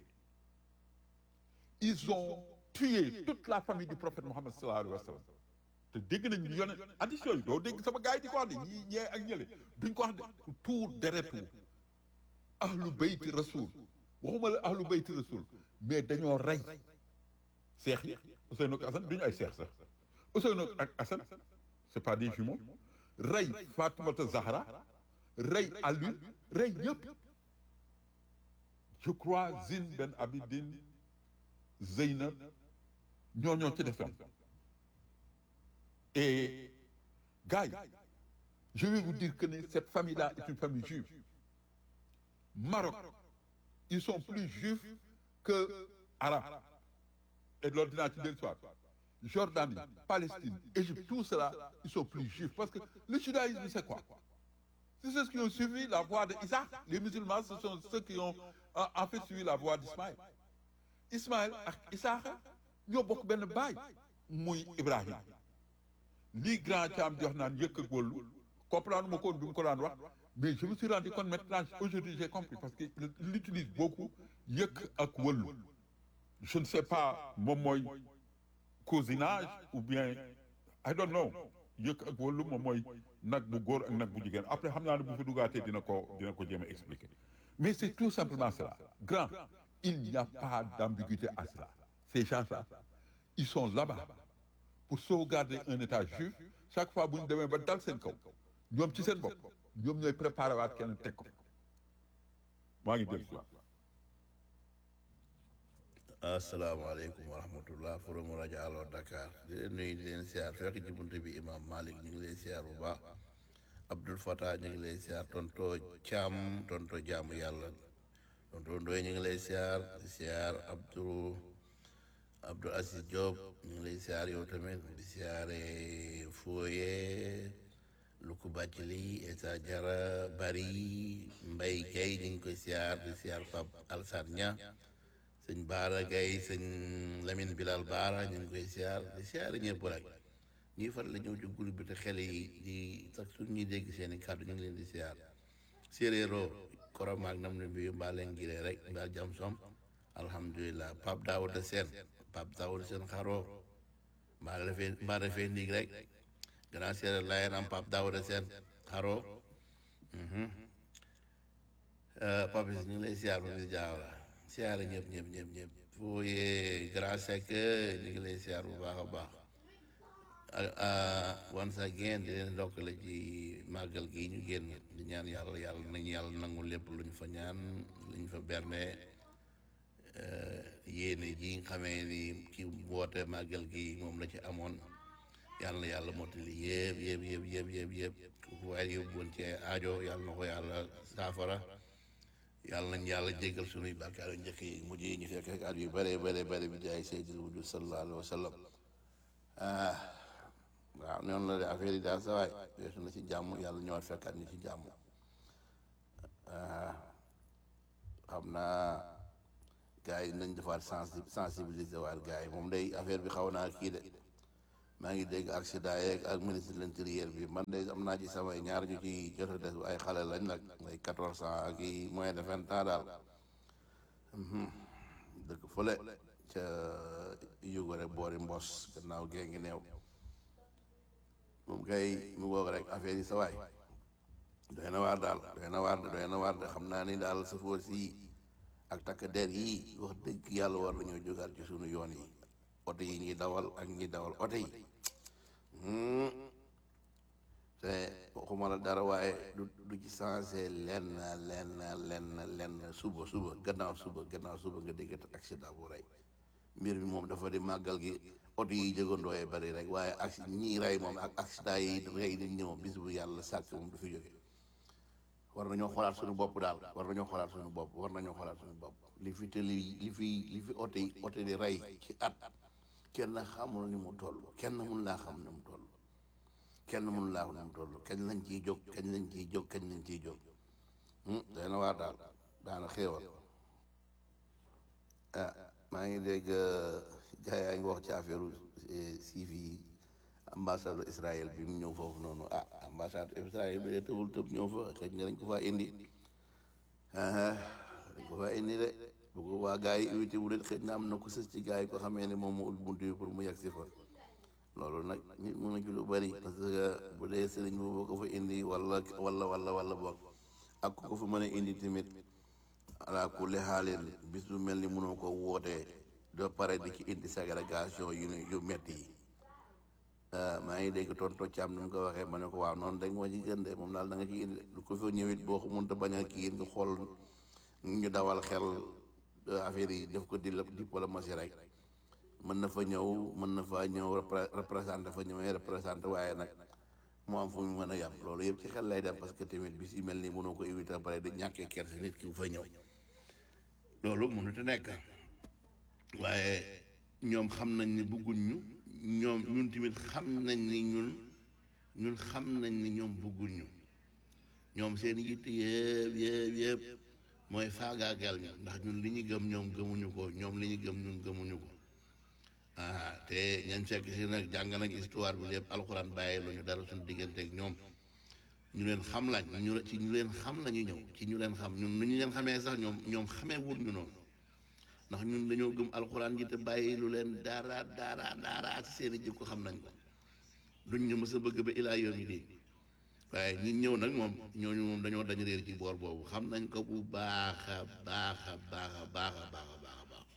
[SPEAKER 1] ils ont tué toute la famille du prophète Mohammed sallallahu alayhi wa sallam te dégg nañ ñu yone addition yi doo dégg sama gars yi di ko wax de ñii ñee ak ñële duñ ko wax de tuur deretu ahlu bayti rasul waxuma la ahlu bayti rasul mais dañoo rey seex yi Ousseynou ak Assane duñu ay seex sax Ousseynou ak Assane c'est pas des jumeaux rey Fatoumata Zahra rey Ali rey ñëpp je crois Zine Ben Abidine Zeynab ñoo ñoo ci defoon et gars yi je vais vous dire que cette famille-là est une famille juive Maroc ils sont plus juifs que arabes et loolu dinaa ci dellu soir Jordanie Palestine Égypte tout cela ils sont plus juifs parce que le judaïsme c'est quoi c'est ceux qui ont suivi la voie de Isaac les musulmans ce sont ceux qui ont en fait suivi la voie d'Ismaël Ismaël ak Isaaxa ñoo bokk benn baay muy Ibrahim lii grand Thiam di wax naan yëkk ak wëllu comprendre ma ko woon bi mu ko daan wax mais je me suis rendu compte maintenant aujourd'hui j'ai compris parce que il utilise beaucoup yëkk ak wëllu je ne sais pas moom mooy cousinage ou bien I don't know yëkk ak wëllu moom mooy nag bu góor ak nag bu jigéen après xam naa ne bu fi dugaatee dina ko dina ko jéem a expliquer mais c'est tout simplement cela grand il n'y a pas d'ambiguïté à cela ces gens-là ils sont là-bas pour sauvegarder un état juif chaque fois bu ñu demee ba dal seen kaw ñoom ci seen bopp ñoom ñooy préparé waat kenn teg ko maa ngi dégg
[SPEAKER 6] asalaamaaleykum wa rahmatullah forum rajo Allo Dakar di leen nuyu di leen siyaar fekk ci buntu bi imam Malick ñu ngi lay siyaar bu baax Abdul Fatah ñu ngi lay siyaar tonto Thiam tonto jaamu yàlla tonto Ndoye ñu ngi lay siyaar di siyaar Abdou Abdou Aziz Diop ñu ngi lay siyaar yow tamit di siyaare Foye Luku Bacili Esa Jara Bari Mbay Gay ñu ngi koy siyaar di siyaar Pape Alsane Nia sëñ Baara Gay sëñ Lamine Bilal Baara ñu ngi koy siyaar di siyaar ñëpp rek ñuy faral la ñëw ci groupe bi te xel yi di sax su ñuy dégg seen i kàddu ñu ngi leen di siyaar séeréeroo koromaak nam ne mbiyu mbaa leen giree rek mbaa jam som alhamdulilah Pape Daouda Sène Pape Daouda Sène xaroo mbaa refee mbaa refee ndiig rek gannaaw séeréer layen am Pape Daouda Sène xaroo Pape ñu ngi lay siyaar ba di jaawla siyaare ñëpp ñëpp ñëpp ñëpp fooyee grand sec ñu ngi lay siyaar bu baax a baax once again di leen ndokkale ci màggal gi ñu génn di ñaan yàlla yàlla nañu yàlla nangu lépp lu ñu fa ñaan lu ñu fa berne yéene ji nga xamee ni ci woote màggal gi moom la ci amoon yàlla na yàlla mottali yëpp yëpp yëpp yëpp yëpp yëpp ku waaye yóbbuwoon ci aajo yàlla na ko yàlla saafara yàlla nañ yàlla jéggal sunuy bàkkaar yu njëkk yi mujj yi ñu fekk ak at yu bare bare bare bi jaay seydil wujud sallallahu alayhi wa sallam waaw noonu la de affaire yi daal sa waay weesu na ci jàmm yàlla ñëwaat fekkaat ñu ci jàmm ah xam naa gars yi nañ defaat sensi sensibiliser waat gars yi moom day affaire bi xaw naa kii de maa ngi dégg accident yeeg ak ministre de l'intérieur bi man de am naa ci samay ñaar ñu ci jot a des ay xale lañ nag ay quatorze ans ak i moins de vingt ans daal dëkk fële ca yugore boori mbos gannaaw gee ngi neew moom kay mu ngoog rek affaire yi sa waay doy na waar daal doy na waar doy na waar de xam naa ni daal safoor si ak takk der yi wax dëgg yàlla war nañoo jógaat ci sunu yoon yi oto yi ñuy dawal ak ñuy dawal oto yi te waxuma la dara waaye du du ci changé lenn lenn lenn lenn suba suba gannaaw suba gannaaw suba nga dégg accident bu rey mbir mi moom dafa di màggal gi oto yi jëgandooyee bari rek waaye ak ñii rey moom ak accident yi rey nit ñi moom bis bu yàlla sàkk moom du fi jóge war nañoo xoolaat suñu bopp daal war nañoo xoolaat suñu bopp war nañoo xoolaat suñu bopp li fi te li li fi li fi oto yi oto di rey ci at kenn xamul ni mu toll kenn mun laa xam ni mu toll kenn mun laa xam ni mu toll kañ lañ ciy jóg kañ lañ ciy jóg kañ lañ ciy jóg day na waar daal daana xéewal ah maa ngi dégg gars yaa ngi wax ci affaire siif yi ambassade Israël bi mu ñëw foofu noonu ah ambassade Israël bi de tëbul tëb ñëw fa xëy na dañ ko faa indi dañ ko faa indi de bu ko waa gars yi invité wu leen xëy na am na ko sës ci gars yi ko xamee ne moom mu ubbi bunt bi pour mu yegg si fa loolu nag nit mën na ci lu bari parce que bu dee sëriñ boobu ko fa indi wala wala wala wala boog ak ku ko fa mën a indi tamit ala kulli xaalin bis bu mel ni mënoo ko wootee doo pare di ci indi ségrégation yu yu metti yi maa ngi dégg tonto Thiam ni mu ko waxee ma ne ko waaw noonu rek moo ci gën de moom daal da nga ci indi lu ko fa ñëwit boo ko mënta bañ a kii nga xool ñu dawal xel affaire yi def ko di diplomatie rek mën na fa ñëw mën na fa ñëw représenté fa ñëwee représenté waaye nag mu am fu mu mën a yàpp loolu yëpp ci xel lay dem parce que tamit bis yu mel nii mënoo ko éviter pare di ñàkkee kerse nit ki bu fa ñëw loolu mënut a nekk waaye ñoom xam nañ ni bëgguñ ñu ñoom ñun tamit xam nañ ni ñun ñun xam nañ ni ñoom bëgguñ ñu ñoom seen yitt yëpp yëpp yëpp mooy faagaagal ñu ndax ñun li ñu gëm ñoom gëmuñu ko ñoom li ñu gëm ñun gëmuñu ko ah te ñañ fekk si nag jàng nañ histoire bi lépp alxuraan bàyyi lu ñu dara suñu digganteeg ñoom ñu leen xam lañ ñu ci ñu leen xam lañu ñëw ci ñu leen xam ñun nu ñu leen xamee sax ñoom ñoom xamee wut ñu noonu ndax ñun dañoo gëm alxuraan ji te bàyyi lu leen dara dara dara ci seen i jikko xam nañ ko duñ ñu mës a bëgg ba ilaa yoon yi di waaye ñi ñëw nag moom ñooñu moom dañoo dañ réer ci boor boobu xam nañ ko bu baax a baax a baax a baax a baax a baax a baax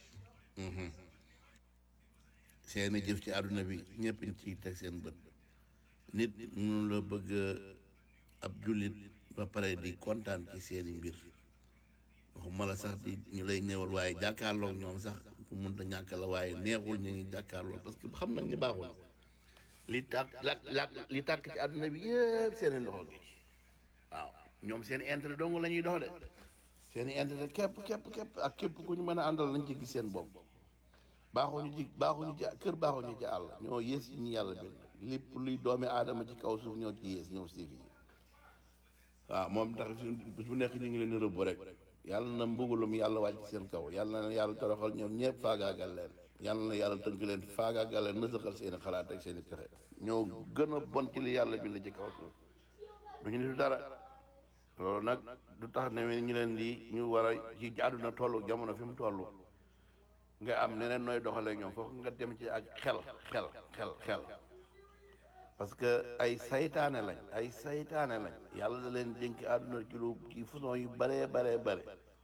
[SPEAKER 6] seeni jëf ci àdduna bi ñëpp ñu ciy teg seen bët nit mënu la bëgg ab jullit ba pare di kontaan ci seeni mbir waxuma la sax di ñu lay ñëwal waaye jàkkaarloog ñoom sax bu mënta ñàkk la waaye neexul ñu ngi jàkkaarloog parce que xam nañ ni baaxul li tàkk la la li tàkk ci àdduna bi yëpp seeni loxo gi waaw ñoom seen intérêt dong la ñuy dox de seen intérêt képp képp képp ak képp ku ñu mën a àndal lañ ci gis seen bopp baaxuñu ci baaxuñu ci kër baaxuñu ci àll ñoo yées yi ñu yàlla bind lépp luy doomi aadama ci kaw suuf ñoo ci yées ñoo siif yi waaw moom tax bis bu nekk ñu ngi leen di rëbb rek yàlla na mbugulum yàlla wàcc seen kaw yàlla na yàlla toroxal ñoom ñëpp faagaagal leen yàlla na yàlla tënk leen faagaagal leen nësaxal seen i xalaat ak seen i pexe ñoo gën a bon ci li yàlla bind ci kaw suuf duñu nitu dara loolu nag du tax ne ñu leen di ñu war a ci àdduna toll jamono fi mu toll nga am neneen nooy doxalee ñoom foofu nga dem ci ak xel xel xel xel parce que ay saytaane lañ ay saytaane lañ yàlla da leen dénk àdduna ci lu ci façon yu baree baree bare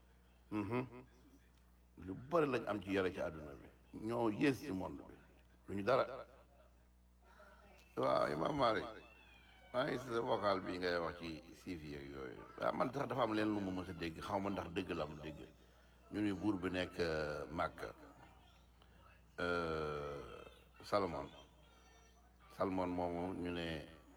[SPEAKER 6] lu bëri lañ am ci yore ci àdduna bi ñoo yées ci monde bi lu ñu dara waaw Imam Malick maa ngi sa vocal bi ngay wax ci siif yeeg yooyu waaw man tax dafa am leen lu ma mës a dégg xaw ma ndax dëgg la am dégg ñu ni buur bi nekk Màkka Salomon Salmon moomu ñu ne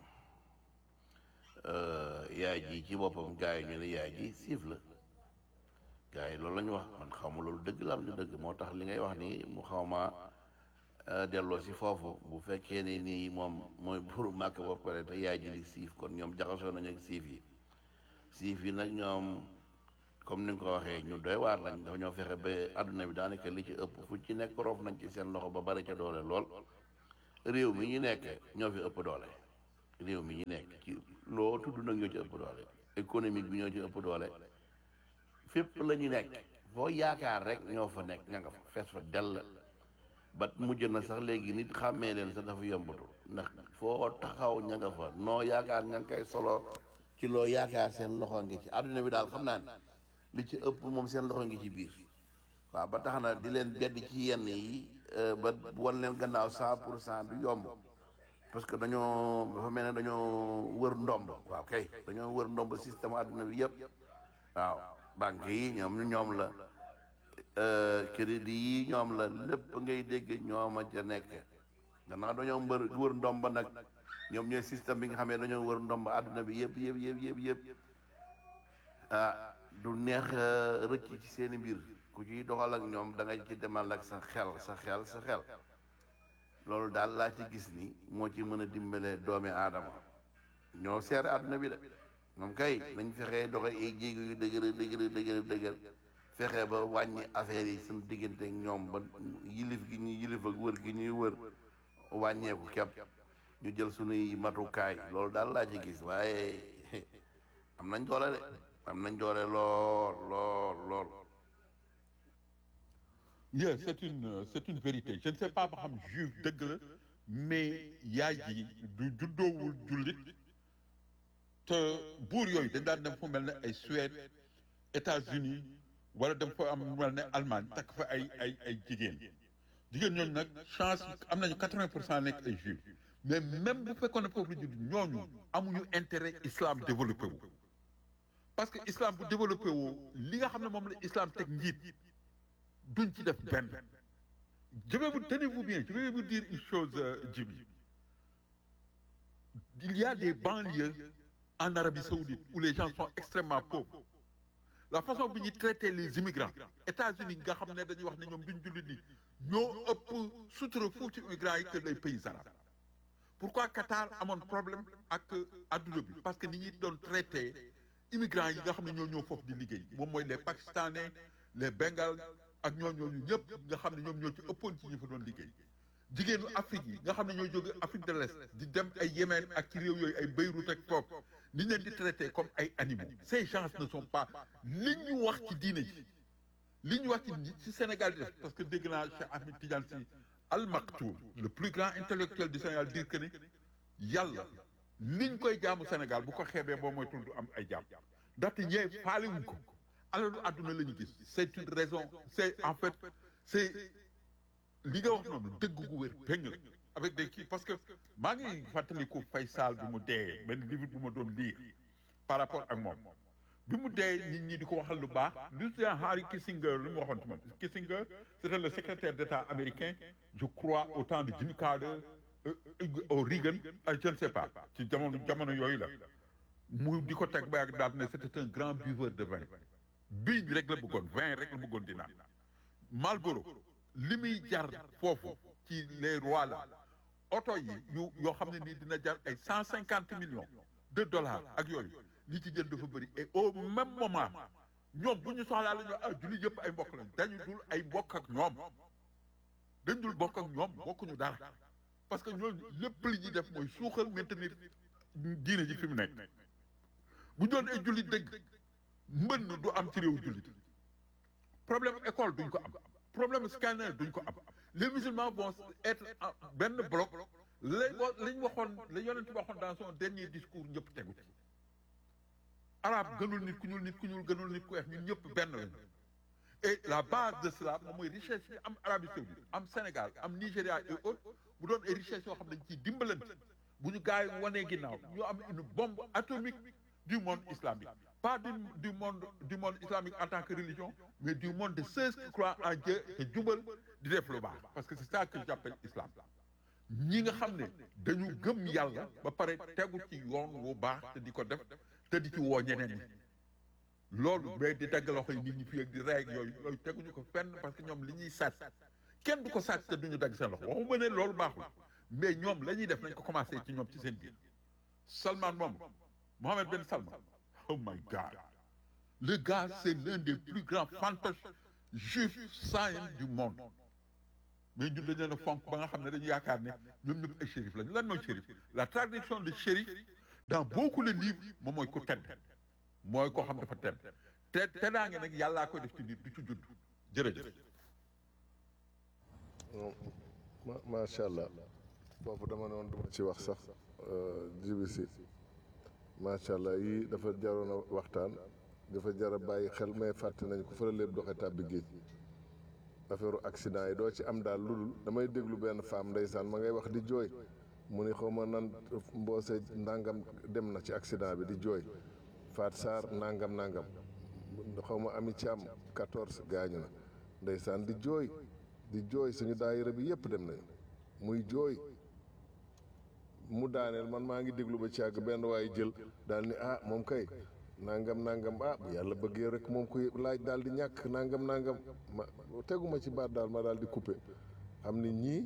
[SPEAKER 6] yaay ji ci boppam gars yi ñu ne yaay ji siif la gars yi loolu la ñu wax man xaw ma loolu dëgg la am du dëgg moo tax li ngay wax ni mu xaw ma delloo si foofu bu fekkee ne nii moom mooy buuru màkk ba pare te yaay ji di siif kon ñoom jaxasoo nañu ak siif yi siif yi nag ñoom comme ni nga ko waxee ñu doy waar lañ dafa ñoo fexe ba àdduna bi daanaka li ci ëpp fu ci nekk roof nañ ci seen loxo ba bari ca doole lool réew mi ñu nekk ñoo fi ëpp doole réew mi ñu nekk ci loo tudd nag ñoo ci ëpp doole économique bi ñoo ci ëpp doole fépp la ñu nekk foo yaakaar rek ñoo fa nekk ña nga fa fees fa dell ba mujj na sax léegi nit xàmmee leen sax dafa yombatu ndax foo taxaw ña nga fa noo yaakaar ña nga koy solo ci loo yaakaar seen loxo ngi ci àdduna bi daal xam naa ne li ci ëpp moom seen loxo ngi ci biir waaw ba tax na di leen bedd ci yenn yi ba wan leen gannaaw cent pour cent du yomb parce que dañoo dafa mel ne dañoo wër ndomb waaw kay dañoo wër ndomb système àdduna bi yëpp waaw banque yi ñoom ñoom la crédit yi ñoom la lépp ngay dégg ñooma ca nekk gannaaw dañoo mbër wër ndomb nag ñoom ñooy système bi nga xam ne dañoo wër ndomb àdduna bi yëpp yëpp yëpp yëpp yëpp ah du neex rëcc ci seeni mbir ku ciy doxal ak ñoom da nga ci demal ak sa xel sa xel sa xel loolu daal laa ci gis ni moo ci mën a dimbale doomi aadama ñoo seere àdduna bi de moom kay nañ fexee doxe ay jéego yu dëgër dëgër dëgër dëgër fexe ba wàññi affaire yi suñu diggante ak ñoom ba yilif gi ñuy yilif ak wër gi ñuy wër wàññeeku kepp ñu jël suñuy matukaay loolu daal laa ci gis waaye am nañ doole de am nañ doole lool lool lool
[SPEAKER 1] yes c'est une c'est une vérité je ne sais pas ba xam juif dëgg la mais yaay ji du juddoowul jullit te buur yooyu dañ daan dem fu mel ne ay Suède États-Unis wala dem fa am mel ne Allemagne takk fa ay ay ay jigéen jigéen ñooñu nag chance am nañu quatre-vingt pour cent nekk ay juif mais même bu fekkoon ne foofu la judd ñooñu amuñu intérêt islam développé wu parce que islam bu développé woo li nga xam ne moom la islam teg njiit duñ ci def benn je vais vous tenez-vous bien je vais vous dire une chose Djibi il y a des banlieues en Arabie Saoudite où les gens sont extrêmement pauvres la façon bi ñuy traiter les immigrants États-Unis nga xam ne dañuy wax ne ñoom duñ jullit ni ñoo ëpp sutura foofu ci immigrants yi que les pays arabes pourquoi Qatar amoon problème ak adduna bi parce que ni ñuy doon traiter immigrants yi nga xam ne ñoo ñëw foofu di liggéey moom mooy les pakistanais les bengales ak ñoo ñooñu ñëpp nga xam ne ñoom ñoo ci ëppoon ci ñi fa doon liggéey jigéenu Afrique yi nga xam ne ñoo jóge Afrique de l'Est di dem ay Yémen ak ci réew yooyu ay Beyrouth ak foofu ni leen di traité comme ay animaux ces gens ne sont pas li ñu wax ci diine ji li ñu wax ci ci Sénégal di def parce que dégg naa Cheikh Ahmed Tidiane Sy Al Maktoum le plus grand intellectuel du Sénégal dire que ne yàlla liñ koy jaamu Sénégal bu ko xeebee boo mooy tul du am ay jaam ndaxte ñee faalewuñ ko alalu àdduna la ñu gis c'est une raison c'est en fait c'est li nga wax noonu dëgg gu wér péng la avec des kii parce que maa ngi fàttaliku Faysal bi mu dee benn livre bu ma doon lire par rapport ak moom bi mu dee nit ñi di ko waxal lu baax Lucien Henry Kissinger lu mu waxoon ci moom Kissinger c'était le secrétaire d'État américain je crois au temps de Jimmy Carter au Reagan je ne sais pas ci jamono jamono yooyu la mu di ko teg ba yàgg daal ne c'était un grand buveur de vin bii rek la bëggoon vin rek la bëggoon di naan Marlboro li muy jar foofu ci les rois là oto yi yu yoo xam ne nii dina jar ay cent cinquante millions de dollars ak yooyu li ci jël dafa bëri et au même moment ñoom bu ñu soxlaa la ñu ah julli yëpp ay mbokk lañ dañu dul ay mbokk ak ñoom dañ dul bokk ak ñoom bokkuñu dara parce que ñooñu lépp li ñuy def mooy suuxal maintenir diine ji fi mu nekk bu doon ay jullit dëgg mbënn du am ci réew jullit problème école duñ ko am problème scanner duñ ko am les musulmans vont être benn bloc lañ wa lañ waxoon la yonent waxoon dans son dernier discours ñëpp tegu ci arabe gënul nit ku ñuul nit ku ñuul gënul nit ku weex ñun ñëpp benn lañu et la base de cela moom mooy richesse bi am Arabie Saoudite am Sénégal am Nigéria et autres bu doon ay richesse yoo xam ne dañ ciy dimbalante bu ñu gars yi wanee ginnaaw ñu am une bombe atomique du monde islamique pas du du monde du monde islamique en tant que religion mais du monde de ceux qui croient en Dieu te jubal di def lu baax parce que c'est ça que j'appelle islam ñi nga xam ne dañu gëm yàlla ba pare tegu ci yoon wu baax te di ko def te di ci woo ñeneen ñi loolu mais di dagg loxo yi nit ñi fii ak di rey ak yooyu yooyu teguñu ko fenn parce que ñoom li ñuy sat kenn du ko sàcc te duñu dagg seen loxo waxuma ne loolu baaxul mais ñoom la ñuy def nañ ko commencé ci ñoom ci seen biir Salman moom Mohamed Ben Salman oh my God le gars c'est l'un des plus grands fantoches juifs saïens du monde mais ñun dañu leen a fonk ba nga xam ne dañu yaakaar ne ñoom ñëpp ay shérif lañu lan mooy shérif la traduction de shérif dans beaucoup de livres moom mooy ku tedd mooy koo xam dafa tedd te teddaange nag yàllaa koy def ci nit du ci judd jërëjëf
[SPEAKER 2] ma macha allah foofu dama ne woon duma ci wax sax jibi si macha allah yii dafa jaroon a waxtaan dafa jar a bàyyi xel may fàtte nañ ko fa la lépp doxe tàbbi géej affaire accident yi doo ci am daal lu dul damay déglu benn femme ndeysaan ma ngay wax di jooy mu ni xaw ma nan mboose ndàngam dem na ci accident bi di jooy Faat Sarr nangam nangam xaw ma ami ci am 14 gaañu na ndeysaan di jooy di jooy suñu daayira bi yëpp dem nañu muy jooy mu daaneel man maa ngi déglu ba ci àgg benn waaye jël daal ni ah moom kay nangam nangam ah bu yàlla bëggee rek moom koy laaj daal di ñàkk nangam nangam ma teguma ci baat daal ma daal di coupé xam ni ñii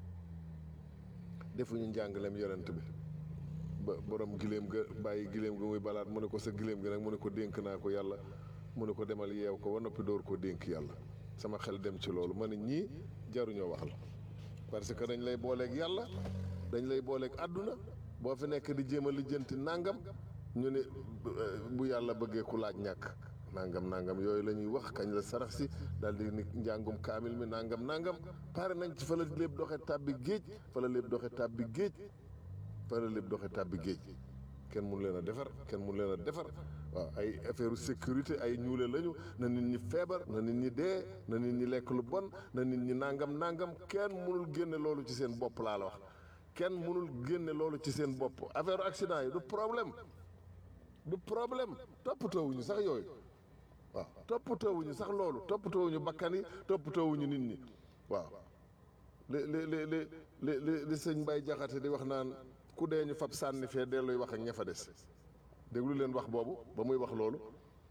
[SPEAKER 2] defuñu njàngaleem yonent bi ba borom gileem ga bàyyi gileem ga muy balaat mu ne ko sa gileem ga nag mu ne ko dénk naa ko yàlla mu ne ko demal yeew ko ba noppi door koo dénk yàlla sama xel dem ci loolu ma ne ñii jaruñoo waxal parce que dañ lay booleeg yàlla dañ lay booleeg àdduna boo fi nekk di jéem a lijjanti nangam ñu ne bu yàlla bëggee ku laaj ñàkk nangam nangam yooyu la ñuy wax kañ la sarax si daal di ni njàngum kaamil mi nangam nangam pare nañ ci fa la lépp doxe tàbbi géej fa la lépp doxe tàbbi géej fa la lépp doxe tàbbi géej kenn mun leen a defar kenn mun leen a defar waaw ay affaire sécurité ay ñuule lañu na nit ñi feebar na nit ñi dee na nit ñi lekk lu bon na nit ñi nangam nangam kenn munul génne loolu ci seen bopp laa la wax kenn munul génne loolu ci seen bopp affaire accident yi du problème du problème toppatoowuñu sax yooyu waaw toppatoowuñu sax loolu toppatoowuñu bakkan yi toppatoowuñu nit ñi waaw li li li li li li li sëñ Mbay Jaxate di wax naan ku dee ñu fab sànni fee delluy wax ak ña fa des déglu leen wax boobu ba muy wax loolu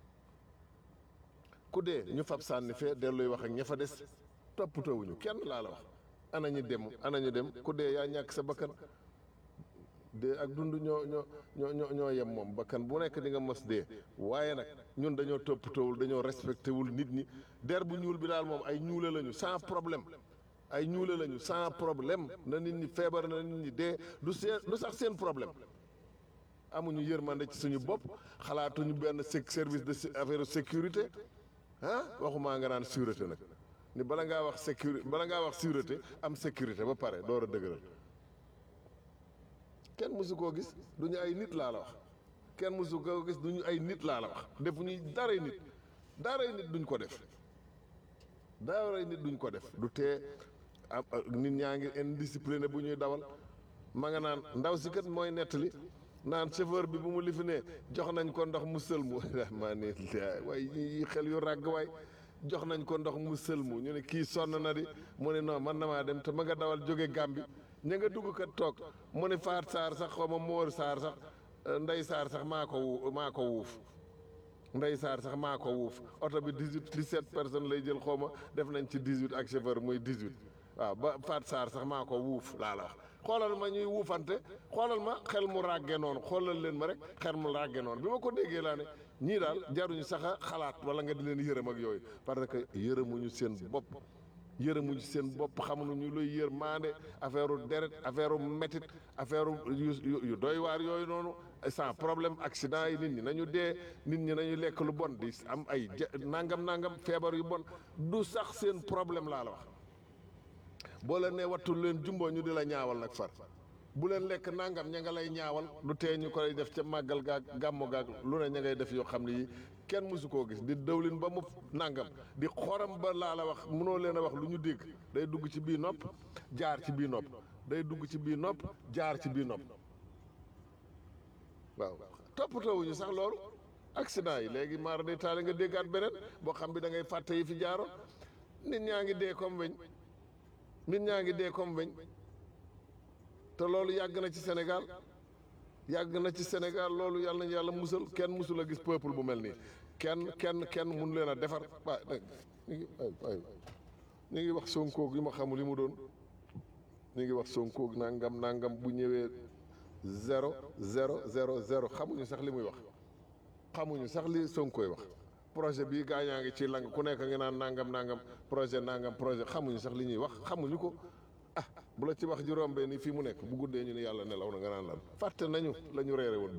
[SPEAKER 2] ku dee ñu fab sànni fee delluy wax ak ña fa des toppatoowuñu kenn laa la wax ana ñu dem ana ñu dem ku dee yaa ñàkk sa bakkan dee ak dund ñoo ñoo ñoo ñoo ñoo yem moom bakkan bu nekk di nga mos dee waaye nag ñun dañoo toppatoowul dañoo respecté wul nit ñi der bu ñuul bi daal moom ay ñuule lañu sans problème ay ñuule lañu sans problème na nit ñi feebar na nit ñi dee du seen du sax seen problème amuñu yërmande ci suñu bopp xalaatuñu benn service de affaire sécurité ah waxumaa nga naan sûreté nag ni bala ngaa wax sécurité bala ngaa wax sûreté am sécurité ba pare door a dëgëral kenn mësu koo gis duñu ay nit laa la wax kenn mësu koo gis duñu ay nit laa la wax defuñuy daray nit daray nit duñ ko def daray nit duñ ko def du tee am nit ñaa ngi indiscipliné bu ñuy dawal ma nga naan ndaw si kat mooy nettali naan chauffeur bi bu mu lifi ne jox nañ ko ndox mu sëlmu maa ne waaye yi xel yu ràgg waay jox nañ ko ndox mu sëlmu ñu ne kii sonn na di mu ne non man na maa dem te ma nga dawal jóge Gàmbi ña nga dugg kat toog mu ne Faat Saar sax xaw ma Moor Saar sax Ndey Saar sax maa ko wu maa ko wuuf Ndey Saar sax maa ko wuuf oto bi dix huit dix sept personnes lay jël xaw ma def nañ ci dix huit ak chauffeur muy dix huit waaw ba Faat Saar sax maa ko wuuf laa la wax xoolal ma ñuy wuufante xoolal ma xel mu ràgge noonu xoolal leen ma rek xel mu ràgge noonu bi ma ko déggee laa ne ñii daal jaruñu sax a xalaat wala nga di leen yërëm ak yooyu parce que yërëmuñu seen bopp yërëmuñu seen bopp xamuñu luy yër maande affaire u deret affaire u métit affaire yu yu doy waar yooyu noonu sans problème accident yi nit ñi nañu dee nit ñi nañu lekk lu bon di am ay nangam nangam feebar yu bon du sax seen problème laa la wax boo leen nee wattul leen jumboo ñu di la ñaawal nag far bu leen lekk nangam ña nga lay ñaawal lu tee ñu koy def ca màggal gaag gàmmu gaag lu ne ña ngay def yoo xam ne yi kenn mësu koo gis di dëwlin ba mu nangam di xoram ba laa la wax mënoo leen a wax lu ñu dégg day dugg ci bii nopp jaar ci bii nopp day dugg ci bii nopp jaar ci bii nopp waaw toppatoowuñu sax loolu accident yi léegi maara day taale nga déggaat beneen boo xam bi da ngay fàtte yi fi jaaroon nit ñaa ngi dee comme weñ nit ñaa ngi dee comme weñ te loolu yàgg na ci Sénégal yàgg na ci Sénégal loolu yàlla nañu yàlla musal kenn musul a gis peuple bu mel nii kenn kenn kenn mun leen a defar waay ay ay ñu ngi wax Sonko gi ma xamul li mu doon ñu ngi wax Sonko nangam nangam bu ñëwee zéro zéro zéro zéro xamuñu sax li muy wax xamuñu sax li Sonkoy wax projet bii gaañaa ngi ci lang ku nekk nga naan nangam nangam projet nangam projet xamuñu sax li ñuy wax xamuñu ko ah bu la ci wax ji rombee ni fii mu nekk bu guddee ñu ne yàlla nelaw na nga naan lan fàtte nañu la ñu reere woon